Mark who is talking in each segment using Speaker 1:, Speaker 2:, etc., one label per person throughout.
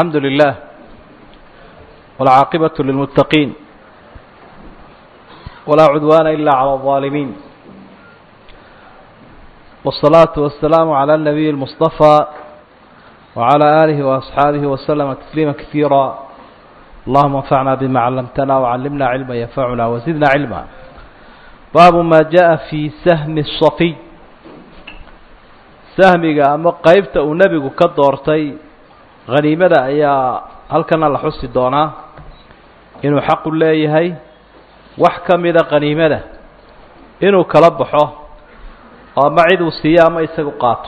Speaker 1: الحمد لله والعاقبة للمتقين ولا عدوان إلا على الظالمين والصلاة والسلام على النبي المصطفى وعلى آله وأصحابه وسلم تسليما كثيرا اللهم انفعنا بما علمتنا وعلمنا علما ينفعنا وزدنا علما باب ما جاء في سهم الصفي sahmiga ama qeybta uu nebigu ka doortay khaniimada ayaa halkana la xusi doonaa inuu xaqu leeyahay wax ka mida khaniimada inuu kala baxo oo ama cid uu siiyo ama isagu qaato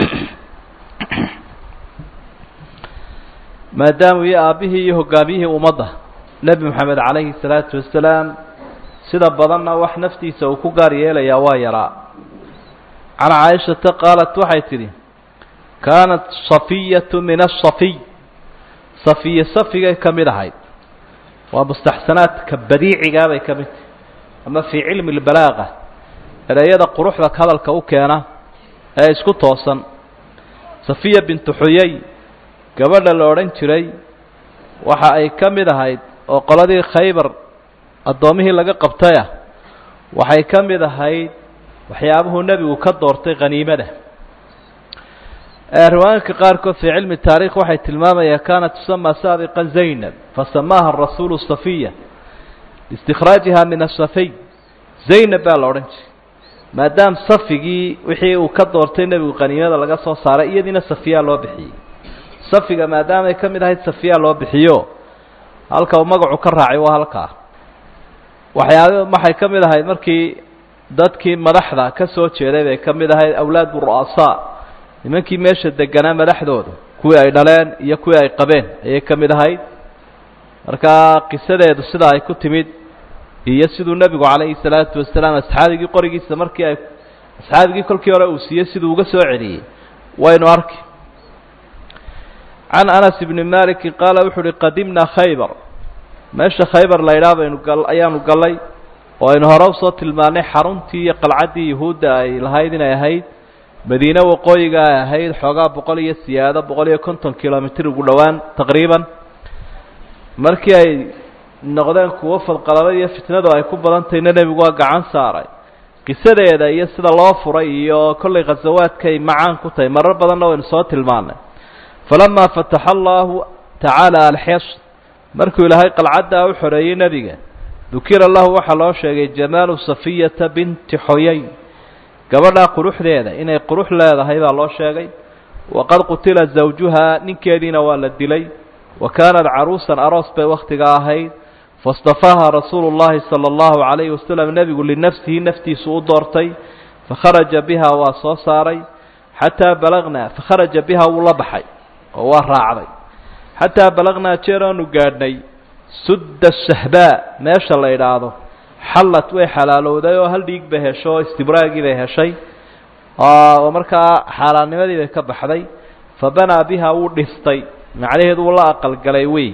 Speaker 1: maadaamuu iyo aabbihii iyo hogaamiyihii ummadda nebi moxamed calayhi salaatu wasalaam sida badanna wax naftiisa uu ku gaar yeelayaa waa yaraa can caaishata qaalat waxay tidhi kaanat safiyatu min asafiy safiye safigay ka mid ahayd waa mustaxsanaadka badiicigaa bay ka mid tahay ama fii cilmi lbalaaqa ereyada quruxda hadalka u keena ee isku toosan safiya bintu xuyay gabadha la odhan jiray waxa ay ka mid ahayd oo qoladii khaybar addoomihii laga qabtayah waxay ka mid ahayd waxyaabuhuu nebigu ka doortay khaniimada riwaayinka qaarkood fii cilmi taarikh waxay tilmaamayaan kaanat tusama saabiqa zaynab fasamaaha rasuulu safiya liistikhraajiha min asafiy zaynab baa la odhan jiray maadaam safigii wixii uu ka doortay nebigu khaniimada laga soo saaray iyadiina safiya loo bixiyey safiga maadaamay ka mid ahayd safiya loo bixiyo halka uu magacu ka raacay waa halkaa waxyaab waxay ka mid ahayd markii dadkii madaxda ka soo jeeday bay ka mid ahayd awlaadu ru'asaa nimankii meesha deganaa madaxdooda kuwii ay dhaleen iyo kuwii ay qabeen ayay ka mid ahayd markaa qisadeedu sidaa ay ku timid iyo siduu nebigu calayhi salaatu wasalaam asxaabigii qorigiisa markii ay asxaabigii kolkii hore uu siiyey siduu uga soo celiyey waynu arki can anas ibni maliki qaala wuxu uhi qadimnaa khaybar meesha khaybar la ydhaha baynu gal ayaanu gallay oo aynu hore usoo tilmaanay xaruntii iyo qalcaddii yuhuudda ay lahayd inay ahayd madiine waqooyiga ay ahayd xoogaa boqol iyo siyaado boqol iyo konton kilomitr ugu dhowaan taqriiban markii ay noqdeen kuwo fadqalalo iyo fitnadu ay ku badantayna nebigu waa gacan saaray qisadeeda iyo sida loo furay iyo kollay khasawaadkay macaan ku tahay marar badanna waynu soo tilmaanay falamaa fataxa allahu tacaala alxes markuu ilaahay qalcaddaa u xoreeyey nebiga dukira lahu waxaa loo sheegay jamaalu safiyata binti xoyay gabadhaa quruxdeeda inay qurux leedahay baa loo sheegay waqad qutila zawjuhaa ninkeediina waa la dilay wa kaanat caruusan aroos bay wakhtiga ahayd faاstafaaha rasuulu llahi salى اllahu calayhi wasalam nebigu linafsihi naftiisu u doortay fakharaja biha waa soo saaray xataa balagnaa fakharaja biha wuu la baxay oo waa raacday xataa balagnaa jeer aanu gaadhnay sudda sahbaa meesha la idhaahdo xallad way xalaalowday oo hal dhiig bay hesho oo istibraagii bay heshay oo markaa xaalaannimadii bay ka baxday fa banaa biha wuu dhistay macnaheedu wuu la aqalgalay wey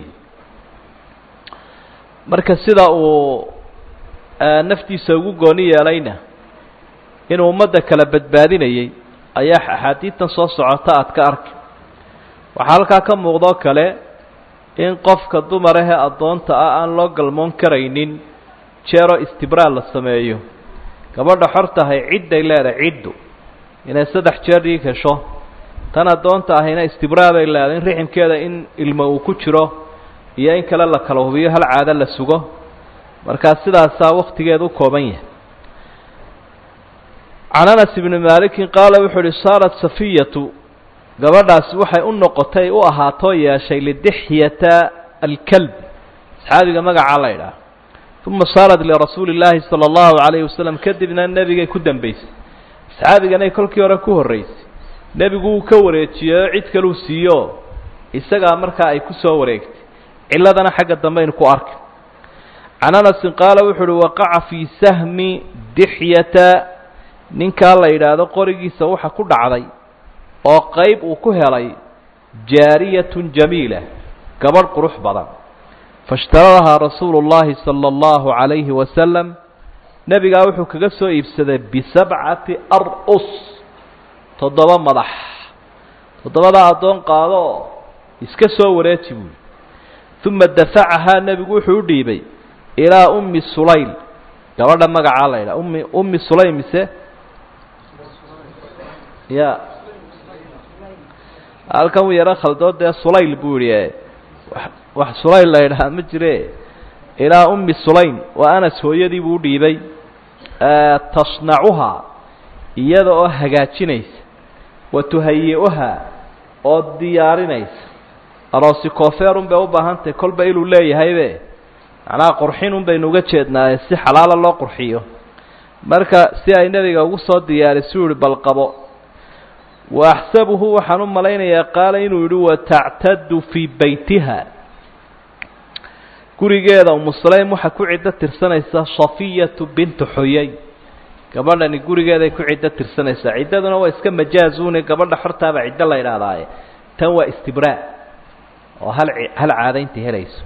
Speaker 1: marka sida uu naftiisa ugu gooni yeelayna inuu ummadda kala badbaadinayay ayaa axaadiidtan soo socota aad ka arki waxaa halkaa ka muuqdoo kale in qofka dumar ahee addoonta ah aan loo galmoon karaynin jeeroo istibraal la sameeyo gabadha xor tahay cidday leedahay ciddu inay saddex jeer dhiig hesho tan addoonta ahayna istibraal bay leedahay in riximkeeda in ilmo uu ku jiro iyo in kale la kala hubiyo hal caado la sugo markaa sidaasaa wakhtigeeda u kooban yahay can anas ibni maalikin qaala wuxuu uhi saarat safiyatu gabadhaasi waxay u noqotay u ahaatoo yeeshay lidixyata alkalb asxaabiga magacaa la ydhaah uma saarat lirasuuli llaahi sala allahu calayhi wasalam kadibna nebigay ku dambaysay asxaabiganay kolkii hore ku horraysay nebigu wuu ka wareejiyey oo cid kaluu siiyo isagaa markaa ay ku soo wareegtay cilladana xagga dambaynu ku arki can anasin qaala wuxu uhi waqaca fii sahmi dixyata ninkaa la yidhaahdo qorigiisa waxa ku dhacday oo qayb uu ku helay jaariyatun jamiila gabadh qurux badan faishtaradahaa rasuulu llaahi sala allahu calayhi wasalam nebigaa wuxuu kaga soo iibsaday bisabcati ar-us toddoba madax toddobadaa addoon qaado iska soo wareeji buuli uma dafacahaa nebigu wuxuu u dhiibay ilaa ummi sulayl gabadha magacaa la yidhaha ummi ummi sulaym mise ya halkan uu yaro khaldoo dee sulayl buu yihi wax sulayl la yidhahaa ma jire ilaa ummi sulaym waa anas hooyadii buu u dhiibay tasnacuhaa iyada oo hagaajinaysa wa tuhayi-uhaa oo diyaarinaysa aroosi koofeerun bay u baahan tahay kolba inuu leeyahaybe macnaha qurxinun baynu uga jeednaaye si xalaala loo qurxiyo marka si ay nebiga ugu soo diyaarisu yihi bal qabo wa axsabuhu waxaan u malaynayaa qaala inuu yidhi watactadu fii beytiha gurigeeda umu sulaym waxaa ku ciddo tirsanaysa safiyatu bintu xuyay gabadhani gurigeeday ku ciddo tirsanaysaa ciddaduna waa iska majaazuune gabadha xortaaba ciddo la yidhaahdaaye tan waa istibraa oo hal hal caadaynta helayso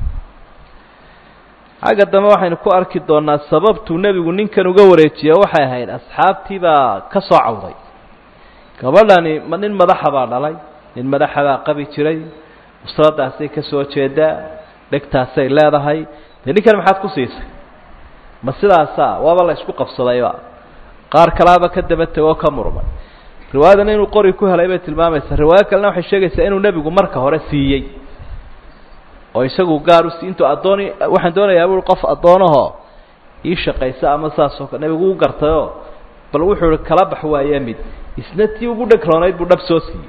Speaker 1: xagga dambe waxaynu ku arki doonaa sababtuu nebigu ninkan uga wareejiye waxay ahayd asxaabtii baa ka soo cawday gabadhani ma nin madaxa baa dhalay nin madaxa baa qabi jiray usradaasay ka soo jeedaa dhegtaasay leedahay dee ninkan maxaad ku siisay ma sidaasaa waaba la isku qabsadayba qaar kalaaba ka daba tegoo ka murmay riwaayadana inuu qori ku helay bay tilmaamaysaa riwaayo kalena waxay sheegaysaa inuu nebigu marka hore siiyey oo isagu gaar usi intuu addooni waxaan doonayaa bui qof addoonahoo ii shaqaysa ama saasoo kale nebigu u gartayoo bal wuxuu ihi kala bax waaye mid isna tii ugu dhagroonayd buu dhab soo siiyey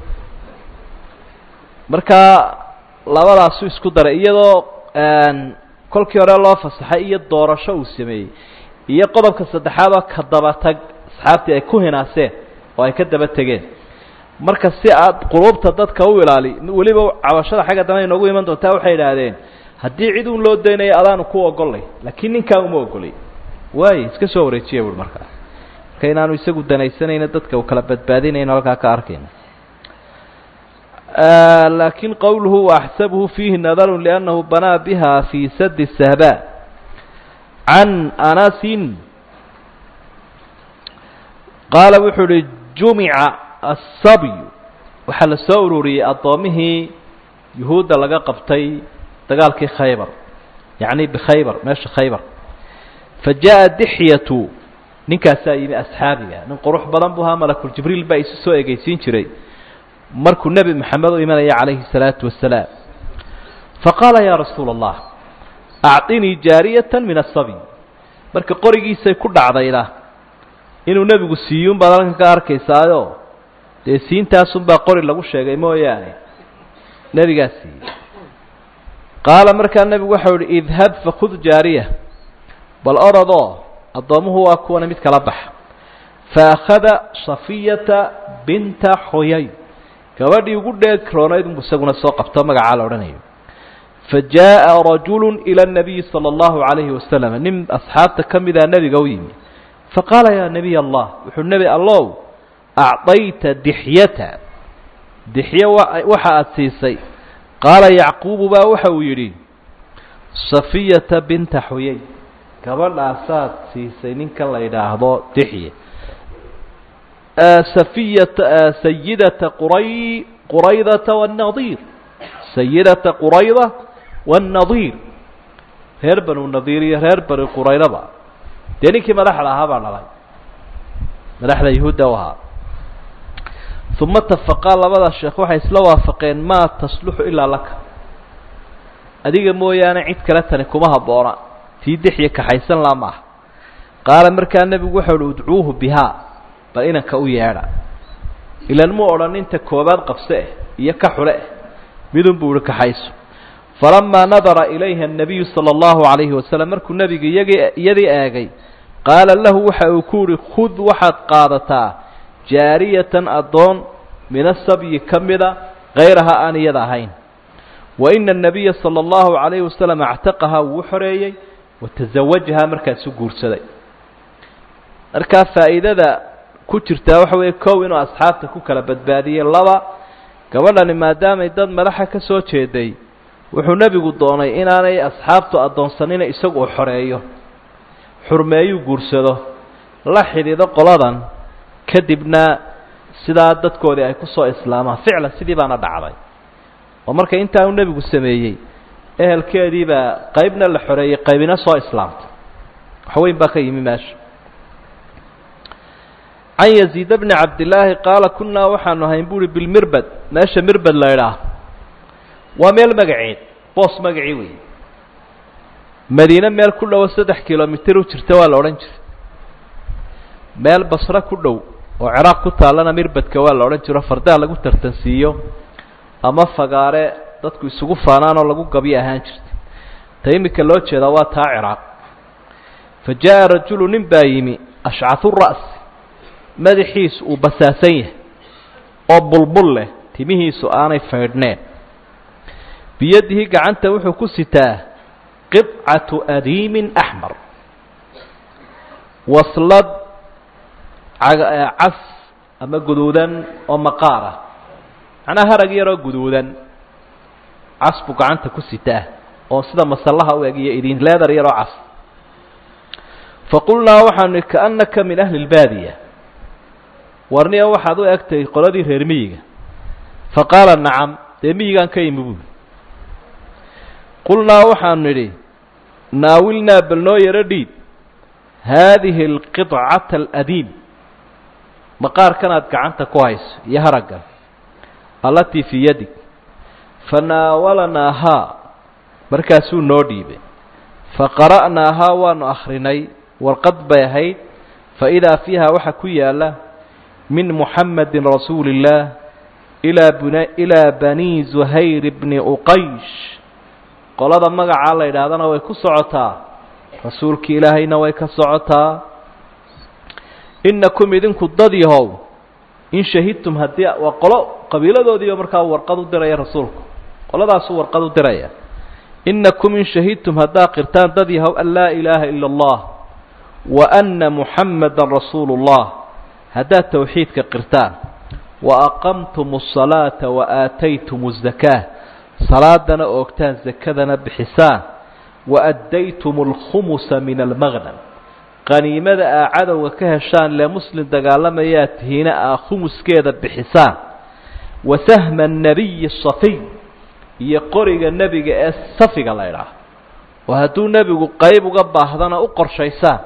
Speaker 1: markaa labadaasu isku daray iyadoo kolkii hore loo fasaxay iyo doorasho uu sameeyey iyo qodobka saddexaad oo ka daba tag asxaabtii ay ku hinaaseen oo ay ka daba tegeen marka si aad quluubta dadka u ilaali weliba cabashada xagga dambe ay noogu iman doontaa waxay idhaahdeen haddii cid un loo daynayo adaanu ku ogolay laakiin ninkaa uma ogolay waaye iska soo wareejiya buui markaa marka inaanu isagu danaysanayno dadka uu kala badbaadinayno halkaa ka arkayno laakiin qowluhu waaxsabuhu fiihi nadaru liannahu banaa biha fii sadi sahba can anasin qaala wuxuu uhi jumica asabyu waxaa la soo ururiyey addoomihii yuhuudda laga qabtay dagaalkii khaybar yacni bikhaybar meesha khaybar fa jaa dixyatu ninkaasaa yimi asxaabiga nin qurux badan buu ahaa malakuljibriil baa isu soo egeysiin jiray markuu nebi moxamed u imanaya calayhi الsalaatu wasalaam faqaala yaa rasuula allah acطinii jaariyata min asaby marka qorigiisay ku dhacdayna inuu nebigu siiyuun baad halkan ka arkaysaayo dee siintaasunbaa qori lagu sheegay mooyaane nebigaa siiyey qaala markaa nebigu waxau ihi idhab fakud jaariya bal orodoo addoommuhu waa kuwana mid kala baxa faakhada safiyata binta xoyay gabadhii ugu dheegroonayd unbu isaguna soo qabto magacaa la odhanayo fa jaaءa rajulu ilى الnabiyi salى اllahu عalayhi wasalam nin asxaabta ka mida nebiga u yimi faqaala yaa nebiy allah wuxuu nebi allow acطayta dixyata dixyo waxa aada siisay qaala yacquubu baa waxa uu yidhi safiyata binta xuyay gabadhaasaad siisay ninkan la yidhaahdo dixye safiyata sayidata quray quraydata wاnnadiir sayidata qurayda wاnnadiir reer banu nadiir iyo reer bani quraydaba dee ninkii madaxda ahaa baa dhalay madaxda yahuudda u ahaa uma tafaqaa labada sheekh waxay isla waafaqeen maa tasluxu ilaa laka adiga mooyaane cid kale tani kuma habboona tii dixya kaxaysan laa ma ah qaala markaa nebigu waxau uhi udcuuhu bihaa bal inanka u yeedha ilan muu odhan inta koobaad qabse eh iyo ka xule eh midun buu ihi kaxayso falamaa nadara ilayha الnabiyu salى اllahu عalayhi wasalam markuu nebigu iyagii iyadii eegay qaala lahu waxa uu ku uhi khud waxaad qaadataa jaariyatan addoon min asabyi ka mida kayraha aan iyada ahayn wa ina الnabiya salى اllahu عalayhi wasalam actaqahaa wuu xoreeyey wataزawajahaa markaasu guursaday markaa faa'iidada ku jirtaa waxa weeye kow inuu asxaabta ku kala badbaadiyey laba gabadhani maadaamay dad madaxa ka soo jeeday wuxuu nebigu doonay inaanay asxaabtu addoonsanina isagu u xoreeyo xurmeeyuu guursado la xidhiidho qoladan kadibna sidaa dadkoodii ay ku soo islaamaan ficlan sidii baana dhacday oo marka intaa uu nebigu sameeyey ehelkeediibaa qaybna la xoreeyey qaybina soo islaamtay waxweyn baa ka yimi meesha can yaziid bni cabdillaahi qaala kunnaa waxaanu ahayn buuhi bilmirbad meesha mirbad la idhaah waa meel magaceed boos magacii wey madiine meel ku dhowo saddex kilomitir u jirta waa la odhan jiray meel basre ku dhow oo ciraaq ku taallana mirbadka waa la odhan jiro fardaha lagu tartansiiyo ama fagaare dadku isugu faanaan oo lagu gabyo ahaan jirtay ta iminka loo jeedaa waa taa ciraaq fa jaa rajulu nin baa yimi ashcahu ra'si madaxiisu uu basaasan yahay oo bulbul leh timihiisu aanay faydhneen biyadihi gacanta wuxuu ku sitaa qidcatu adiimin axmar waslad cas ama guduudan oo maqaar ah macnaa harag yaroo guduudan cas buu gacanta ku sitaa oo sida masallaha u eg iyo idin leedar yaroo cas faqulnaa waxaanu kaannaka min ahli lbaadiya warniya waxaad u egtay qoladii reer miyiga fa qaala nacam dee miyigaan ka imi buuli qulnaa waxaanu nidhi naawilnaa bal noo yaro dhiib haadihi alqidcata aladiim maqaarkanaad gacanta ku hayso iyo haraggan allatii fii yadig fanaawalanaahaa markaasuu noo dhiibay faqara'naahaa waanu akhrinay warqad bay ahayd faidaa fiiha waxaa ku yaala min muxamadi rasuuli اllaah ilaa bn ilaa bani zuhayr bni uqaysh qolada magacaa la yidhaahdana way ku socotaa rasuulki ilaahayna way ka socotaa inakum idinku dad yahow in shahidtum haddii waa qolo qabiiladoodiiba markaa warqad u diraya rasuulku qoladaasuu warqad u diraya inakum in shahidtum haddaa qirtaan dad yahow an laa ilaaha ila اllah wa ana muxamada rasuulu اllah haddaad towxiidka qirtaan wa aqamtum الصalaata wa aataytum الzakaa salaadana oogtaan zakadana bixisaan wa addaytum اlkhumusa min almaqnam qaniimada aa cadowga ka heshaan lee muslim dagaalamayaa tihiina aa khumuskeeda bixisaan wa sahma الnabiyi safiy iyo qoriga nebiga ee safiga la ydhaah oo hadduu nebigu qayb uga baahdana u qorshaysaan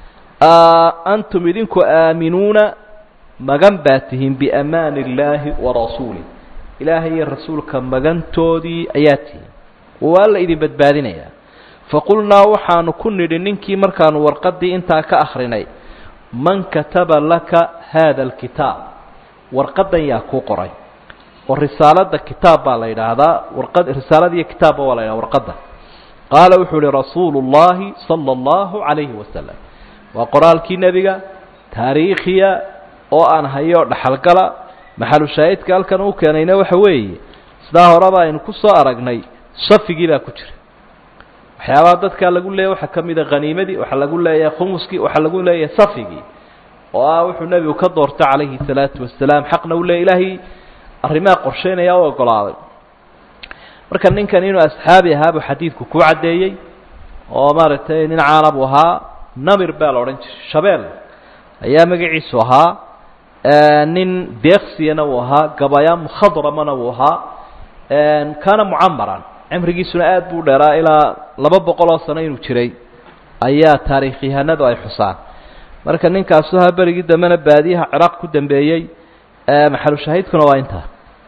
Speaker 1: antum idinku aaminuuna magan baa tihiin biamaani illaahi wa rasuulih ilaahay iyo rasuulka magantoodii ayaa tihiin waa la idin badbaadinayaa faqulnaa waxaanu ku nidhi ninkii markaanu warqaddii intaa ka akhrinay man kataba laka haada alkitaab warqaddan yaa kuu qoray oo risaaladda kitaab baa la yidhaahdaa warqad risaaladiiyo kitaabba waa la yidhahda warqadda qaala wuxuu ihi rasuulu اllahi sala allahu calayhi wasalam waa qoraalkii nebiga taariikhiya oo aan hayo dhaxalgala maxalu shaahidka halkan uu keenayna waxa weeye sidaa horeba aynu ku soo aragnay safigii baa ku jira waxyaabaha dadkaa lagu leeyahy waxaa ka mida khaniimadii waxaa lagu leeyahay khumuskii waxaa lagu leeyahay safigii oo ah wuxuu nebigu ka doortay calayhi salaatu wasalaam xaqna u leey ilaahay arrimaha qorsheynaya u ogolaaday marka ninkan inuu asxaabi ahaabuu xadiidku kuu caddeeyey oo maaragtay nin caana buu ahaa namir baa la odhan jiray shabeel ayaa magaciisu ahaa nin deeksiyana wuu ahaa gabaya mukhadramana wuu ahaa kaana mucamaran cimrigiisuna aad buu dheeraa ilaa laba boqol oo sano inuu jiray ayaa taariikyahanadu ay xusaan marka ninkaasu ahaa berigii dambena baadiyaha ciraaq ku dambeeyey maxalu shahiidkuna waa intaa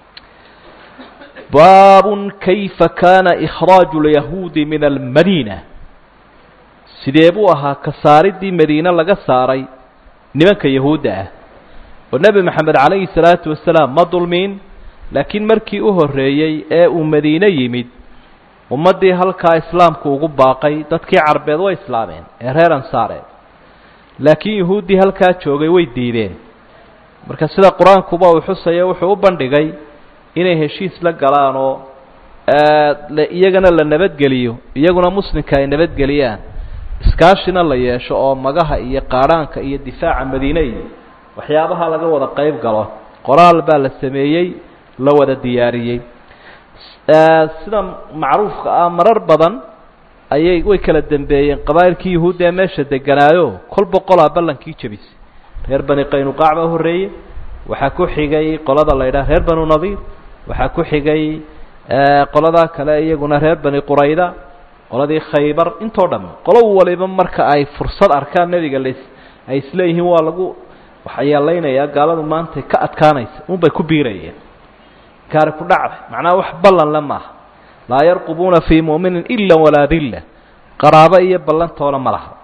Speaker 1: baabun kayfa kaana ikhraaju lyahuudi min almadiina sidee buu ahaa ka saaridii madiine laga saaray nimanka yahuudda ah oo nebi maxamed calayhi salaatu wasalaam ma dulmiin laakiin markii u horreeyey ee uu madiine yimid ummaddii halkaa islaamku ugu baaqay dadkii carbeed way islaameen ee reer ansaareed laakiin yahuuddii halkaa joogay way diideen marka sida qur-aankuba uu xusayo wuxuu u bandhigay inay heshiis la galaan oo iyagana la nabadgeliyo iyaguna muslimka ay nabadgeliyaan iskaashina la yeesho oo magaha iyo qaadhaanka iyo difaaca madiine iyo waxyaabaha laga wada qayb galo qoraal baa la sameeyey la wada diyaariyey sida macruufka ah marar badan ayay way kala dambeeyeen qabaa'ilkii yahuudda ee meesha deganaayo kol boqolaa ballankii jebisay reer bani qaynuqaac baa horreeyey waxaa ku xigay qolada la yidhaha reer banu nadiir waxaa ku xigay qoladaa kale iyaguna reer bani qurayda qoladii khaybar intoo dham qolo waliba marka ay fursad arkaan nebiga las ay isleeyihiin waa lagu waxyeelaynayaa gaaladu maantay ka adkaanaysa unbay ku biirayeen kaari ku dhacday macnaha wax ballan le maaha laa yarqubuuna fii mu'minin ila walaa dilla qaraabo iyo ballantoona ma laha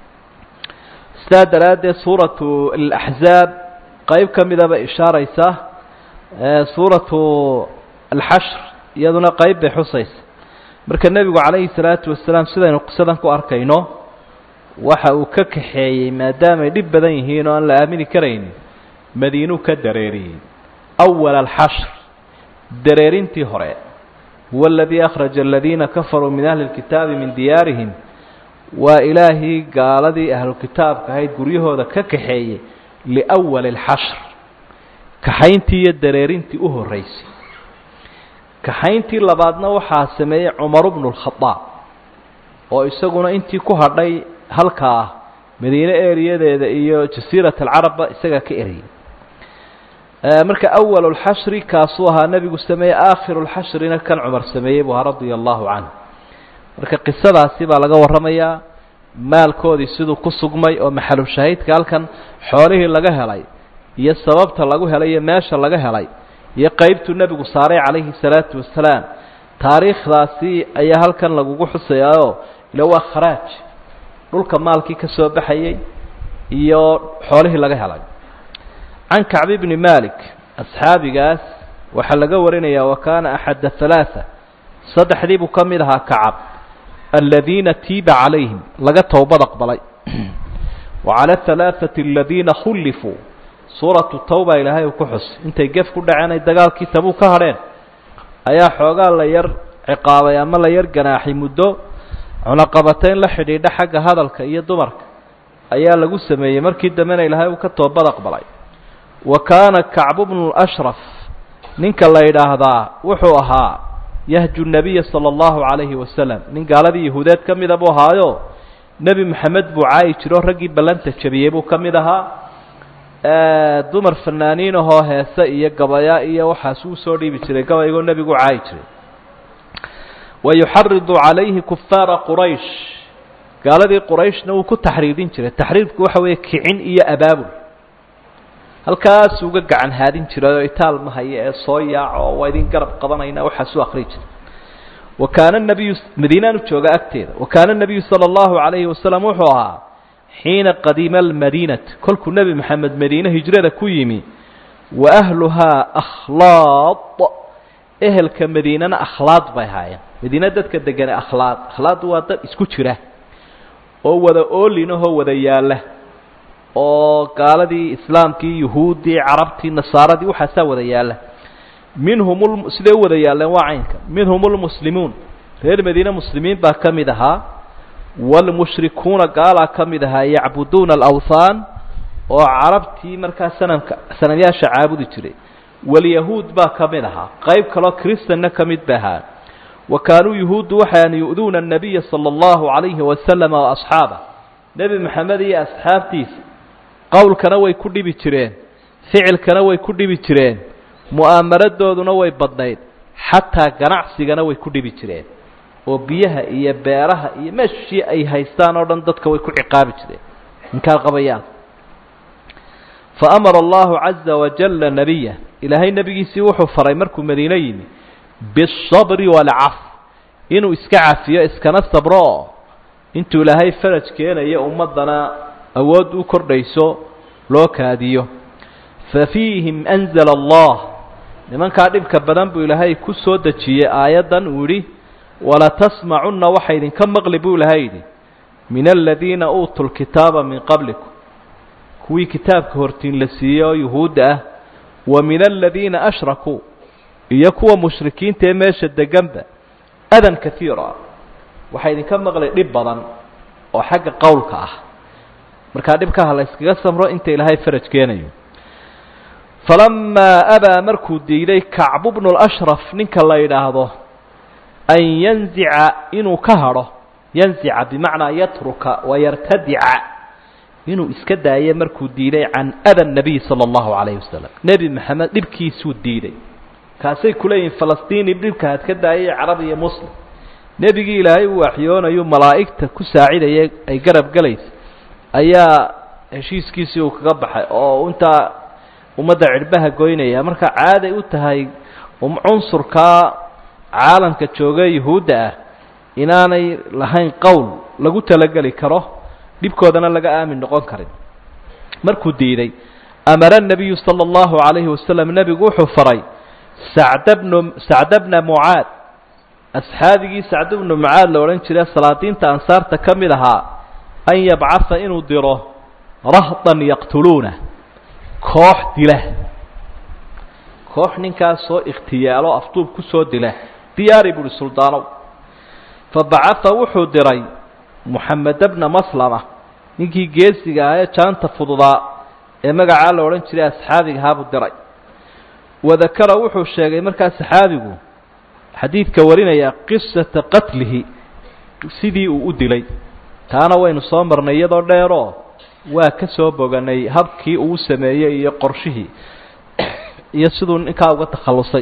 Speaker 1: sidaa daraaddeed suuratu alaxzaab qeyb ka midaba ishaaraysa suuratu alxashr iyaduna qeyb bay xusaysa marka nebigu calayhi salaatu wasalaam sidaynu qisadan ku arkayno waxa uu ka kaxeeyey maadaamay dhib badan yihiin oo aan la aamini karaynin madiinuu ka dareeriyey awala alxashr dareerintii hore huwa aladii akhraja aladiina kafaruu min ahli lkitaabi min diyaarihim waa ilaahii gaaladii ahlukitaabka ahayd guryahooda ka kaxeeyey liwali alxashr kaxayntii iyo dareerintii u horreysay kaxayntii labaadna waxaa sameeyey cumaru bnu lkhadaab oo isaguna intii ku hadhay halkaa ah madiine eriyadeeda iyo jasiirat alcarabba isagaa ka eriyay marka awalu lxashri kaasuu ahaa nebigu sameeyey aakhiru lxashrina kan cumar sameeyey buu ahaa radia allahu canhu marka qisadaasi baa laga warramayaa maalkoodii siduu ku sugmay oo maxalu shahiidka halkan xoolihii laga helay iyo sababta lagu helay iyo meesha laga helay iyo qeybtuu nebigu saaray calayhi salaatu wasalaam taariikhdaasi ayaa halkan lagugu xusayaao ila waa kharaaj dhulka maalkii ka soo baxayey iyo xoolihii laga helay can kacbi bni malik asxaabigaas waxaa laga warinayaa wa kaana axadda halaaa saddexdii buu ka mid ahaa kacab aladiina tiiba calayhim laga towbad aqbalay wa cala halaaثati aladiina khullifuu suuratu tawba ilaahay uu ku xusay intay gef ku dhaceen ay dagaalkii tabuu ka hadheen ayaa xoogaa la yar ciqaabay ama la yar ganaaxay muddo cunaqabatayn la xidhiidha xagga hadalka iyo dumarka ayaa lagu sameeyey markii dambena ilaahay uu ka toobad aqbalay wa kaana kacbu bnu ashraf ninka la yidhaahdaa wuxuu ahaa yahju nabiya sala allahu calayhi wasalam nin gaaladii yahuudeed ka mida buu ahaayo nebi moxamed buu caayi jiro raggii ballanta jabiyey buu ka mid ahaa dumar fanaaniin ahoo heese iyo gabaya iyo waxaas uu soo dhiibi jiray gabaygoo nebigu caayi jiray wa yuxaridu calayhi kufaara quraysh gaaladii qurayshna wuu ku taxriidin jiray taxriidku waxa weeye kicin iyo abaabul halkaasuu uga gacan haadin jiray oo itaal ma haya ee soo yaaco oo waa idin garab qabanayna waxaasuu akri jiray wa kaana nabiyu madiinaanu jooga agteeda wa kaana nabiyu sala allahu calayhi wasalam wuxuu ahaa xiina qadima almadiinata kolkuu nebi moxamed madiine hijrada ku yimi wa ahluhaa akhlaad ehelka madiinana akhlaad bay ahaayeen madiine dadka degane akhlaad akhlaaddu waa dad isku jira oo wada oolinahoo wada yaalla oo gaaladii islaamkii yuhuuddii carabtii nasaaradii waxaasaa wada yaalla minhum siday u wada yaalleen waa caynka minhum lmuslimuun reer madiine muslimiin baa ka mid ahaa waalmushrikuuna gaalaa ka mid ahaa yacbuduuna alawthaan oo carabtii markaa sanamka sanamyaasha caabudi jiray walyahuud baa ka mid ahaa qayb kaloo kristanna ka mid ba ahaa wa kaanuu yuhuuddu waxaan yu'duuna annabiya sala allahu calayhi wasalama wa asxaabah nebi moxamed iyo asxaabtiisa qowlkana way ku dhibi jireen ficilkana way ku dhibi jireen mu'aamaradooduna way badnayd xataa ganacsigana way ku dhibi jireen oo biyaha iyo beeraha iyo meeshii ay haystaan oo dhan dadka way ku ciqaabi jireen inkaar qabayaan fa amara allahu caza wajalla nebiya ilaahay nebigiisii wuxuu faray markuu madiine yimi biالصabri wاlcaf inuu iska cafiyo iskana sabro oo intuu ilaahay faraj keenayo ummaddana awood u kordhayso loo kaadiyo fafiihim anzala allah nimankaa dhibka badan buu ilaahay ku soo dejiyey aayaddan uu yidhi walatasmacunna waxa idinka maqli buu ilahay yidhi min aladiina uutuu lkitaaba min qablikum kuwii kitaabka hortiin la siiyey oo yuhuudda ah wa min aladiina ashrakuu iyo kuwa mushrikiinta ee meesha deganba adan kaiira waxaa idinka maqlay dhib badan oo xagga qowlka ah markaa dhibkaha la yskaga samro inta ilaahay faraj keenayo falamaa abaa markuu diiday kacbu bnu lashraf ninka la yidhaahdo an yanzica inuu ka hadho yanzica bimacnaa yatruka wayartadica inuu iska daayo markuu diiday can ada nabiy sala allahu calayhi wasalam nebi maxamed dhibkiisuu diiday kaasay kuleeyihin falastiin dhibka had ka daayay carab iyo muslim nebigii ilaahay uu waxyoonayu malaa'igta ku saacidaya ay garab galaysa ayaa heshiiskiisii uu kaga baxay oo intaa ummadda cidhbaha goynaya marka caaday u tahay cunsurkaa caalamka jooga yuhuudda ah inaanay lahayn qowl lagu talageli karo dhibkoodana laga aamin noqon karin markuu diiday amara nabiyu sala allahu calayhi wasalam nebigu wuxuu faray sacda bnu sacda bna mucaad asxaabigii sacd bnu mucaad la odhan jira salaadiinta ansaarta ka mid ahaa an yabcatha inuu diro rahdan yaqtuluuna koox dila koox ninkaas soo ikhtiyaalo afduub ku soo dila diyaari buuhi suldaanow fa bacatha wuxuu diray muxameda bna maslama ninkii geesiga ah ee jaanta fududaa ee magacaa la odhan jiray asxaabiga ahaabuu diray wadakara wuxuu sheegay markaa saxaabigu xadiidka warinaya qisata qatlihi sidii uu u dilay taana waynu soo marnay iyadoo dheeroo waa ka soo boganay habkii uu sameeyey iyo qorshihii iyo siduu ninkaa uga takhallusay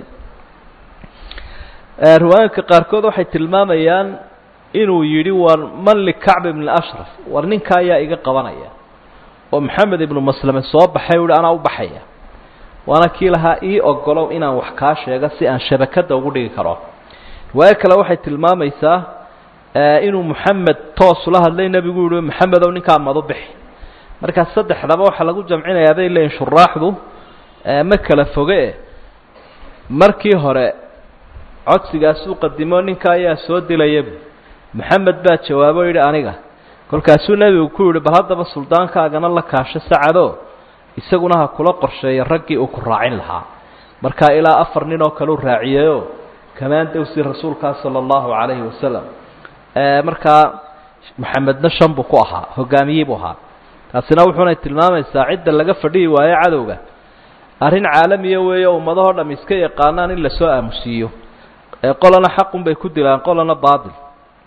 Speaker 1: riwaayinka qaarkood waxay tilmaamayaan inuu yidhi war man likacb ibn ashraf war ninka ayaa iga qabanaya oo maxamed ibnu maslame soo baxay uhi anaa u baxaya waana kii lahaa ii ogolow inaan wax kaa sheego si aan shabakadda ugu dhigi karo riwaayo kale waxay tilmaamaysaa inuu moxamed toos ula hadlay nebigu yihi maxamedow ninkaa madu bixi markaa saddexdaba waxaa lagu jamcinayaa bay leeyihin shuraaxdu ma kala foge markii hore codsigaasuu qadimo ninka ayaa soo dilayabu maxamed baa jawaabo yidhi aniga kolkaasuu nebigu ku yidhi bal haddaba suldaankaagana la kaasho sacado isaguna ha kula qorsheeya raggii uu ku raacin lahaa markaa ilaa afar nin oo kale u raaciyeyo kamaan dowsi rasuulkaa sala allahu calayhi wasalam markaa maxamedna shan buu ku ahaa hogaamiyey buu ahaa taasina wuxuunay tilmaamaysaa cidda laga fadhihi waayo cadowga arrin caalamiya weeyo ummadahoo dham iska yaqaanaan in lasoo aamusiiyo ee qolana xaqun bay ku dilaan qolana baatil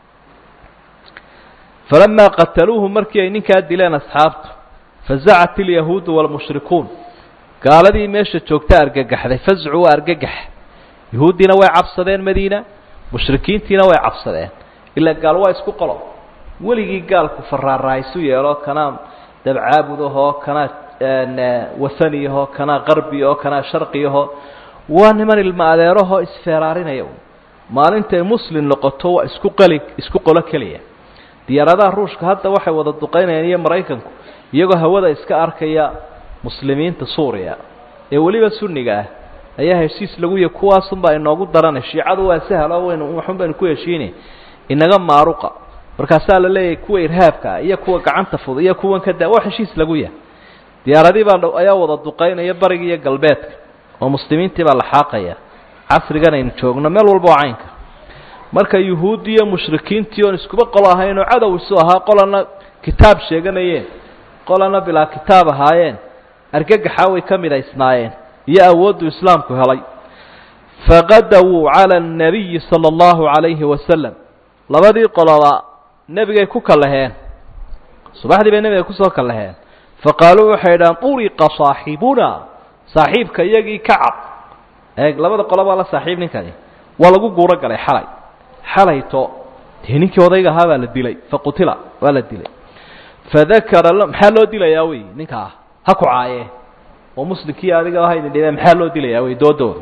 Speaker 1: falamaa qataluuhu markii ay ninkaa dileen asxaabtu fazacat ilyahuudu waalmushrikuun gaaladii meesha joogta argagaxday fazcu waa argagax yahuuddiina way cabsadeen madiina mushrikiintiina way cabsadeen ilaa gaal waa isku qolo weligii gaalku faraarahaysu yeelo kanaa dabcaabudahoo kanaa wahaniyahoo kanaa qarbiyaho kanaa sharqiyahoo waa niman ilma adeerahoo isfeeraarinaya maalintay muslim noqoto waa isku qali isku qolo keliya diyaaradaha ruushka hadda waxay wada duqaynayaan iyo maraykanku iyagoo hawada iska arkaya muslimiinta suuriya ee weliba sunniga ah ayaa heshiis lagu yahy kuwaasunbaa inoogu daranay shiicadu waa sahalo waynu waxun baynu ku heshiinay inaga maaruqa markaasaa la leeyahay kuwa irhaabka ah iyo kuwa gacanta fud iyo kuwan ka daa waa heshiis lagu yahay diyaaradii baa ayaa wada duqaynaya bariga iyo galbeedka oo muslimiintii baa la xaaqaya casrigan aynu joogno meel walba oo caynka marka yuhuuddi iyo mushrikiintii oon iskuba qolo ahayn oo cadow isu ahaa qolana kitaab sheeganayeen qolana bilaa kitaab ahaayeen argagaxaa way ka midhaysnaayeen iyo awooddu islaamku helay faqadawuu cala annabiyi sala allahu calayhi wasalam labadii qoloba nebigay ku kallaheen subaxdii bay nebiga kusoo kallaheen faqaaluu waxay idhahaan uriqa saaxibuna saaxiibka iyagii ka cab eeg labada qolobaa la saaxiib ninkani waa lagu guuro galay xalay xalayto dee ninkii odayga ahaa baa la dilay faqutila waa la dilay fadakara maxaa loo dilayaa wey ninkaa ha ku caaye oo muslimkii adiga ha idin dhibeen maxaa loo dilayaa wey doodooda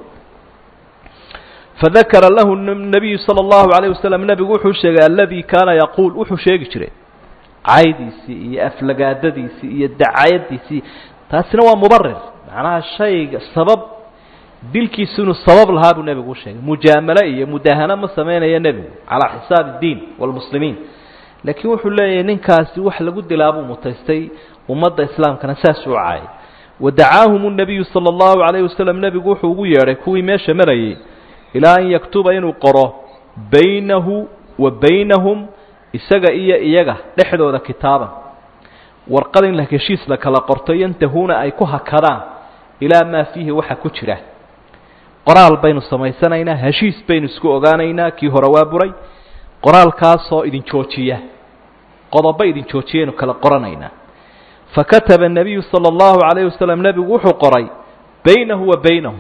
Speaker 1: fadakara lahu nabiyu sala allahu calayh wasalam nebigu wuxuu sheegay aladi kaana yaquul wuxuu sheegi jiray caydiisii iyo aflagaadadiisii iyo dacayadiisii taasina waa mubarir macnaha shayga sabab dilkiisu inuu sabab lahaa buu nebigu u sheegay mujaamalo iyo mudahano ma samaynayo nebigu calaa xisaab اdiin wاlmuslimiin laakiin wuxuu leeyahay ninkaasi wax lagu dilaa buu mutaystay ummadda islaamkana saasuu caayay wadacaahum الnabiyu salى اllahu عalayه wasalam nebigu wuxuu ugu yeedhay kuwii meesha marayay ilaa an yaktuba inuu qoro baynahu wa baynahum isaga iyo iyaga dhexdooda kitaaban warqad in la heshiis la kala qorto yantahuuna ay ku hakadaan ilaa maa fiihi waxa ku jira qoraal baynu samaysanaynaa heshiis baynu isku ogaanaynaa kii hore waa buray qoraalkaasoo idin joojiya qodobo idin joojiyaynu kala qoranaynaa fakataba الnabiyu salى اllahu عalayه wasalam nebigu wuxuu qoray baynahu wa baynahum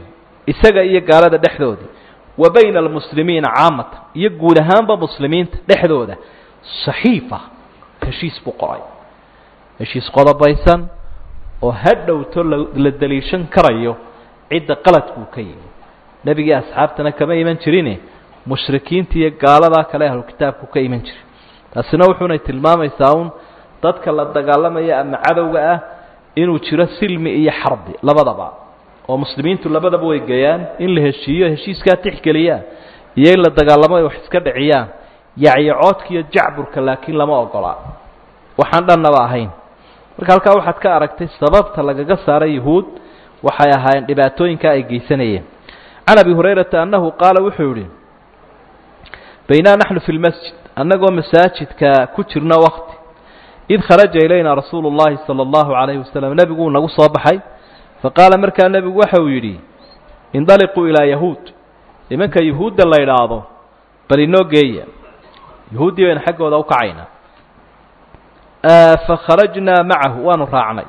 Speaker 1: isaga iyo gaalada dhexdoodii wa bayna almuslimiina caamatan iyo guud ahaanba muslimiinta dhexdooda saxiifa heshiis buu qoray heshiis qodobaysan oo hadhowto la daliishan karayo cidda qaladkuu ka yimi nebigii asxaabtana kama iman jirine mushrikiinta iyo gaaladaa kale ahlu kitaabku ka iman jiray taasina wuxuunay tilmaamaysaa un dadka la dagaalamaya ama cadowga ah inuu jiro silmi iyo xarbi labadaba oo muslimiintu labadaba way geeyaan in la heshiiyo heshiiskaa tixgeliyaan iyo in la dagaalamo ay wax iska dhiciyaan yacyocoodka iyo jacburka laakiin lama ogolaa waxaan dhannaba ahayn marka halkaa waxaad ka aragtay sababta lagaga saaray yuhuud waxay ahaayeen dhibaatooyinka ay geysanayeen can abi hurayrata annahu qaala wuxuu yihi baynaa naxnu fi lmasjid annagoo masaajidka ku jirna wakti id kharaja ilayna rasuulu llahi sala allahu calayhi wasalam nebiguu nagu soo baxay faqaala markaa nebigu waxa uu yidhi indaliquu ilaa yahuud nimanka yuhuudda la idhaahdo bal inoo geeya yuhuuddii baynu xaggooda u kacaynaa fakharajnaa macahu waanu raacnay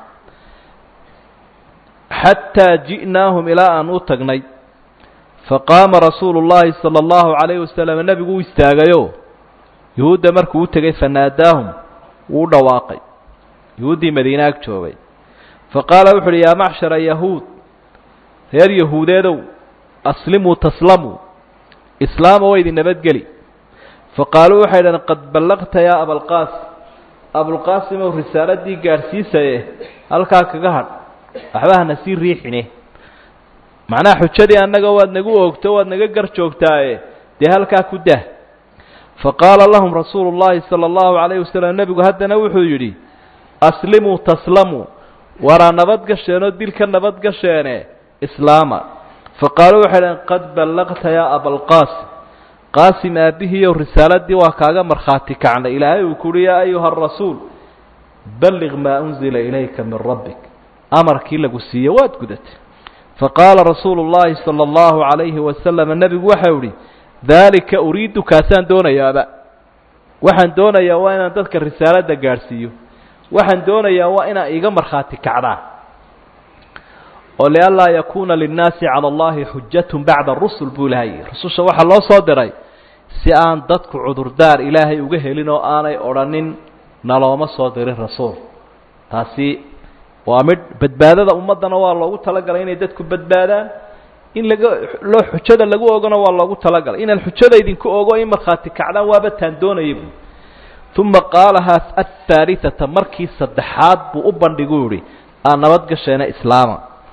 Speaker 1: xataa ji'naahum ilaa aan u tagnay faqaama rasuulu llaahi sala allahu calayhi wasalam nebigu u istaagayo yuhuudda markuu u tegay fanaadaahum wuu u dhawaaqay yuhuuddii madiine ag joogay faqaala wuxu uhi yaa macshara yahuud reer yahuudeedow aslimuu taslamuu islaama wa idin nabadgeli faqaaluu waxay dhaheen qad ballaqta yaa abalqaasim abulqaasimow risaaladii gaadhsiisaye halkaa kaga hadh waxba hana sii riixine macnaha xujadii annaga waad nagu oogto waad naga gar joogtaaye dee halkaa ku dah faqaala lahum rasuulu llaahi sala allahu calayhi wasalam nebigu haddana wuxuu yidhi aslimuu taslamuu waraa nabadgasheenoo dilka nabadgasheene islaama faqaaluu waxay dhaheen qad ballaqta yaa abalqaasim qaasim aabbihiiyow risaaladii waa kaaga markhaati kacnay ilaahay uu kuuhi yaa ayuha arasuul balliq maa unzila ilayka min rabbik amarkii lagu siiye waad gudatay faqaala rasuulu llaahi sala allahu calayhi wasalam nebigu waxau ihi daalika uriidu kaasaan doonayaaba waxaan doonayaa waa inaan dadka risaaladda gaadhsiiyo waxaan doonayaa waa inaa iga markhaati kacdaan oo lianlaa yakuuna linnaasi cala allahi xujatun bacda rusul buu ilahay rususha waxaa loo soo diray si aan dadku cudurdaar ilaahay uga helin oo aanay odhanin nalooma soo dirin rasuul taasi waa midh badbaadada ummaddana waa loogu talagalay inay dadku badbaadaan in laga loo xujada lagu ogona waa loogu talagalay inaan xujada idinku ogo in markhaati kacdaan waaba taan doonaya bu uma qaalahaa athaalithata markii saddexaad buu u bandhigu yihi aan nabadgasheena islaama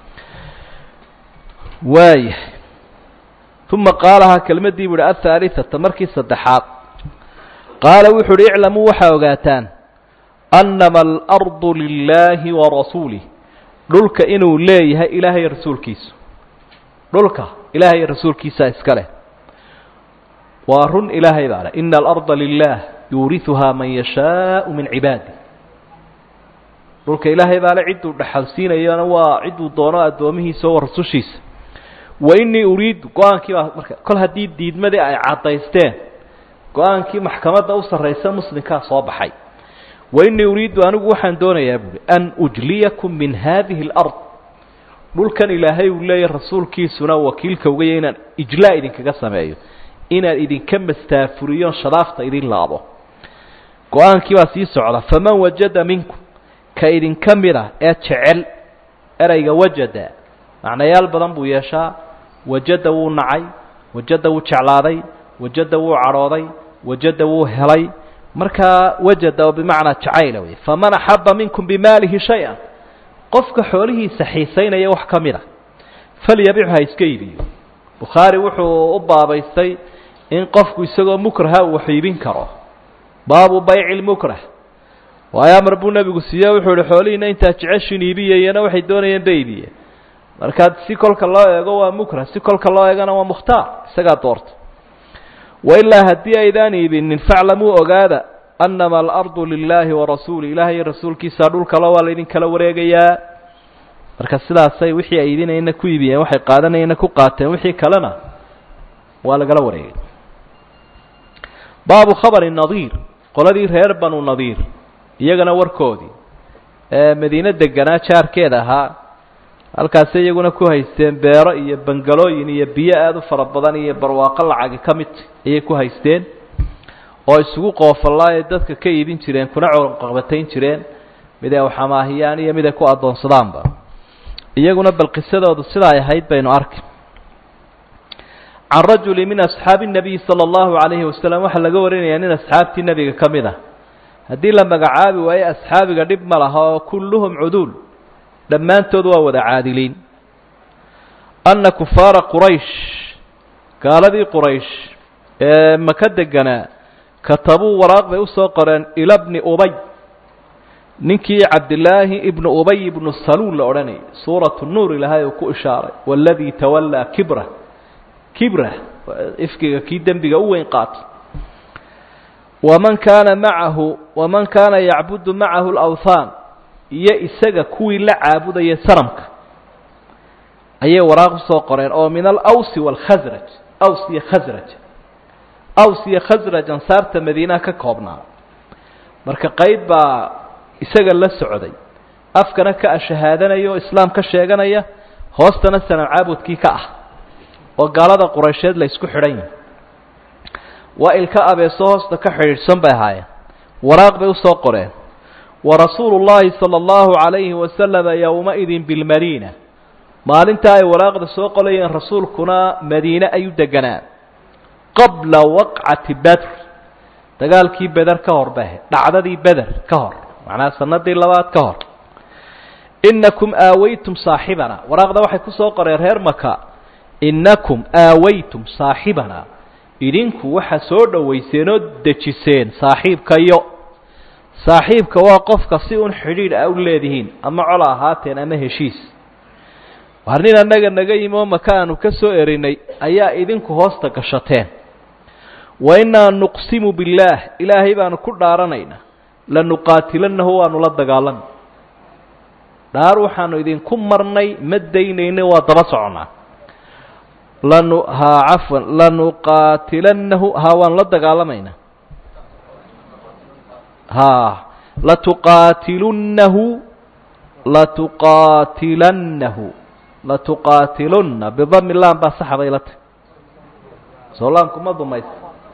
Speaker 1: waaya uma qaalahaa kelmaddii bu ihi athaalithata markii saddexaad qaala wuxu uhi iclamuu waxaa ogaataan annama alardu lilaahi wa rasuulih dhulka inuu leeyahay ilaahay rasuulkiisu dhulka ilaahay rasuulkiisaa iska leh waa run ilaahay baa leh ina alarda lilah yuuriuhaa man yashaau min cibaadi dhulka ilaahay baa le cidduu dhexalsiinayana waa cidduu doono addoomihiisa oo rasushiisa wa inii uriidu go-aankii baa marka kol haddii diidmadii ay caddaysteen go-aankii maxkamadda u sarraysa muslimkaa soo baxay wa inii uriidu anigu waxaan doonayaa buuhi an ujliyakum min haadihi alard dhulkan ilaahay uu leeyahy rasuulkiisuna wakiilka ugaya inaan ijlaa idinkaga sameeyo inaan idinka mastaafuriyo shadaafta idin laabo go-aankii baa sii socda faman wajada minkum ka idinka mid a ee jecel erayga wajada macnayaal badan buu yeeshaa wajada wuu nacay wajada wuu jeclaaday wajada wuu cadhooday wajada wuu helay markaa wajada oo bimacnaa jacayla wey faman axaba minkum bimaalihi shay-an qofka xoolihiisa xiisaynaya wax ka mid a falyabichu ha iska iibiyo bukhaari wuxuu u baabaystay in qofku isagoo mukraha uu wax iibin karo baabu bayci lmukrah waayo amar buu nebigu siiye wuxuu ihi xoolihiina intaa jeceshin iibiyayana waxay doonayeen ba iibiye markaa si kolka loo eego waa mukrah si kolka loo eegana waa mukhtaar isagaa doorta wailaa haddii aydaan iibinin faclamuu ogaada annama alardu lilaahi warasuuli ilaahay rasuulkiisa dhulkalo waa laydin kala wareegayaa marka sidaasay wixii ay iibinayna ku iibiyeen waxay qaadanayana ku qaateen wixii kalena waa lagala wareegay baabu khabari nadiir qoladii reer banu nadiir iyagana warkoodii ee madiine deganaa jaarkeeda ahaa halkaasi iyaguna ku haysteen beero iyo bangalooyin iyo biyo aada u fara badan iyo barwaaqo lacagi ka mid ayay ku haysteen oo isugu qoofallaaye dadka ka iibin jireen kuna caqabatayn jireen mid ay waxamaahiyaan iyo mid ay ku addoonsadaanba iyaguna bal qisadoodu sidaa ay ahayd baynu arki can rajuli min asxaabi الnabiyi salى اllahu عalayhi wasalam waxaa laga warinayaa nin asxaabtii nebiga ka mid ah haddii la magacaabi waayo asxaabiga dhib ma laha oo kulluhum cuduul dhammaantood waa wada caadiliin anna kufaara quraysh gaaladii quraysh ee maka deganaa katabuu waraaq bay usoo qoreen ila bni ubay ninkii cabdilaahi ibnu ubay ibnu saluul la odhanayay suuratu nuur ilahay uu ku ishaaray waladii tawallaa kibra kibra ifkiga kii dembiga u weyn qaatay waman kaana macahu waman kaana yacbudu macahu lawthaan iyo isaga kuwii la caabudaya sanamka ayay waraaq usoo qoreen oo min alawsi waalkhasraj aws iyo khasraj aws iyo khasraj ansaarta madiinaha ka koobnaa marka qayb baa isaga la socday afkana ka ashahaadanaya oo islaam ka sheeganaya hoostana sanam caabudkii ka ah oo gaalada quraysheed la isku xidhan yahay waa ilka abeeso hoosta ka xidhiidhsan bay ahaayeen waraaq bay usoo qoreen wa rasuulu llaahi sala allahu calayhi wasalama yowma-idin bilmadiina maalintaa ay waraaqda soo qolayeen rasuulkuna madiine ayuu deganaa qabla waqcati bedr dagaalkii beder ka hor bay ahayd dhacdadii beder ka hor macnaha sanadii labaad ka hor inakum aawaytum saaxibana waraaqda waxay kusoo qoreen reer maka innakum aawaytum saaxibana idinku waxaa soo dhowayseen oo dejiseen saaxiibkayo saaxiibka waa qofka si un xidhiidh a u leedihiin ama cola ahaateen ama heshiis waar nin annaga naga yimi oo maka aanu ka soo erinay ayaa idinku hoosta gashateen wa innaa nuqsimu billaah ilaahay baanu ku dhaaranaynaa lanuqaatilanahu waanu la dagaalami dhaar waxaanu idinku marnay ma daynayna waa daba soconaa lanu haa cafwan lanuqaatilanahu haa waanu la dagaalamaynaa haa latuqaatilunnahu latuqaatilannahu latuqaatilunna bidami lam baa saxa bay la tahy soo laamku ma dumaysa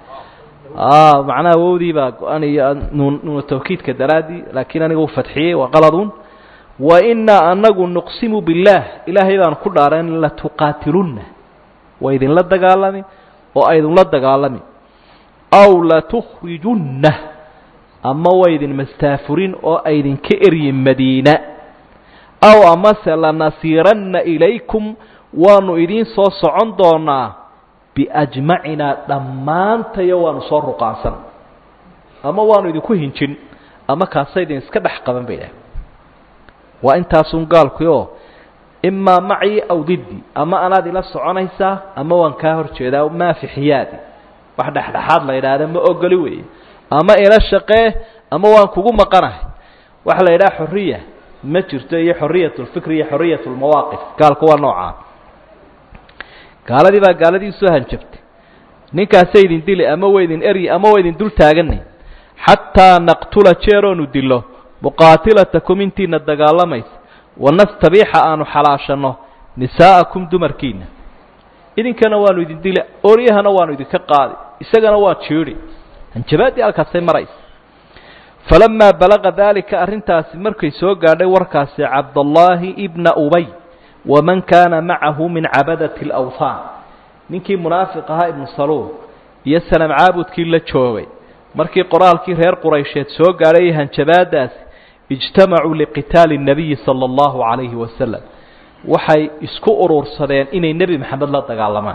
Speaker 1: a macnaha wowdii baa go-an iyo nuun nuuna tawkiidka daraaddii laakiin aniga u fadxiyey waa qaladun wa inaa anagu nuqsimu billaah ilaahay baanu ku dhaareen latuqaatilunna waa idinla dagaalami oo aydinla dagaalami aw latukhrijunna ama waa idin mastaafurin oo aydinka eryin madiina aw amase lanasiiranna ilaykum waanu idiin soo socon doonaa biajmacinaa dhammaantayo waanu soo ruqaansan ama waanu idinku hinjin ama kaasa idin iska dhex qaban bay dhahay waa intaasun gaalkii oo imaa macii aw diddi ama anaad ila soconaysaa ama waan kaa hor jeedaa maafixiyaadi wax dhexdhexaad la yidhaahda ma ogoli weeye ama ila shaqee ama waan kugu maqanahay waxa la yidhaha xorriya ma jirto iyo xoriyat lfikri iyo xoriyat lmawaaqif gaalku waa noocaa gaaladii baa gaaladii usoo hanjabtay ninkaasay idin dili ama wa idin eryi ama wa idin dul taaganay xataa naqtula jeeroonu dilo muqaatilatakum intiina dagaalamaysa wanastabiixa aanu xalaashanno nisaa'akum dumarkiina idinkana waanu idin dili oryahana waanu idinka qaadi isagana waa jiidhi hanjabaaddii halkaasay maraysa falamaa balaqa daalika arrintaasi markay soo gaadhay warkaasi cabdallaahi ibna ubay waman kaana macahu min cabadati alawthaan ninkii munaafiq ahaa ibnu saluul iyo sanam caabudkii la joogay markii qoraalkii reer quraysheed soo gaadhay hanjabaadaasi ijtamacuu liqitaali الnabiyi salى اllahu calayhi wasalam waxay isku urursadeen inay nebi maxamed la dagaalamaan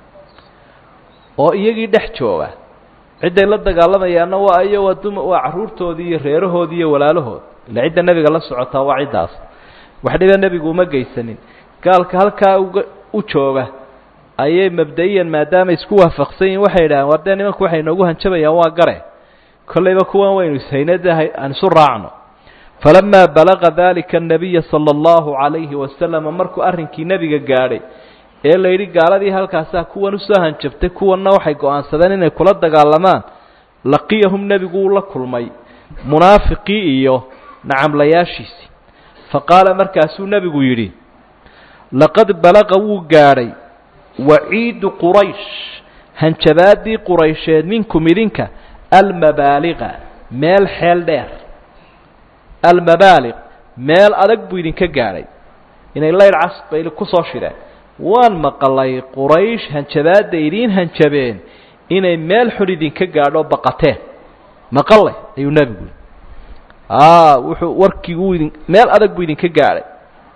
Speaker 1: oo iyagii dhex jooga cidday la dagaalamayaanna waa iyo waa dum waa carruurtoodii iyo reerahoodii iyo walaalahood ila cidda nebiga la socotaa waa ciddaas wax dhiba nebigu uma geysanin gaalka halkaa uga u jooga ayay mabda-iyan maadaama isku waafaqsan yihin waxay yidhaaheen war dee nimanku waxay inoogu hanjabayaan waa gare kollayba kuwan waynu ishaynada aan isu raacno falamaa balaqa dalika الnabiya salى اllahu عalayhi wasalama markuu arrinkii nebiga gaadhay ee la yidhi gaaladii halkaasaa kuwan usoo hanjabtay kuwanna waxay go-aansadeen inay kula dagaalamaan laqiyahum nebigu uu la kulmay munaafiqii iyo nacamlayaashiisii faqaala markaasuu nebigu yidhi laqad balaqa wuu gaadhay waciidu quraysh hanjabaadii quraysheed minkum idinka almabaaliqa meel xeel dheer almabaaliq meel adag buu idinka gaadhay inay layr cas bay ku soo shideen waan maqalay quraysh hanjabaadda idiin hanjabeen inay meel xun idinka gaadho baqateen maqale ayuu nebigu wuxuu warkii uu idin meel adag buu idinka gaadhay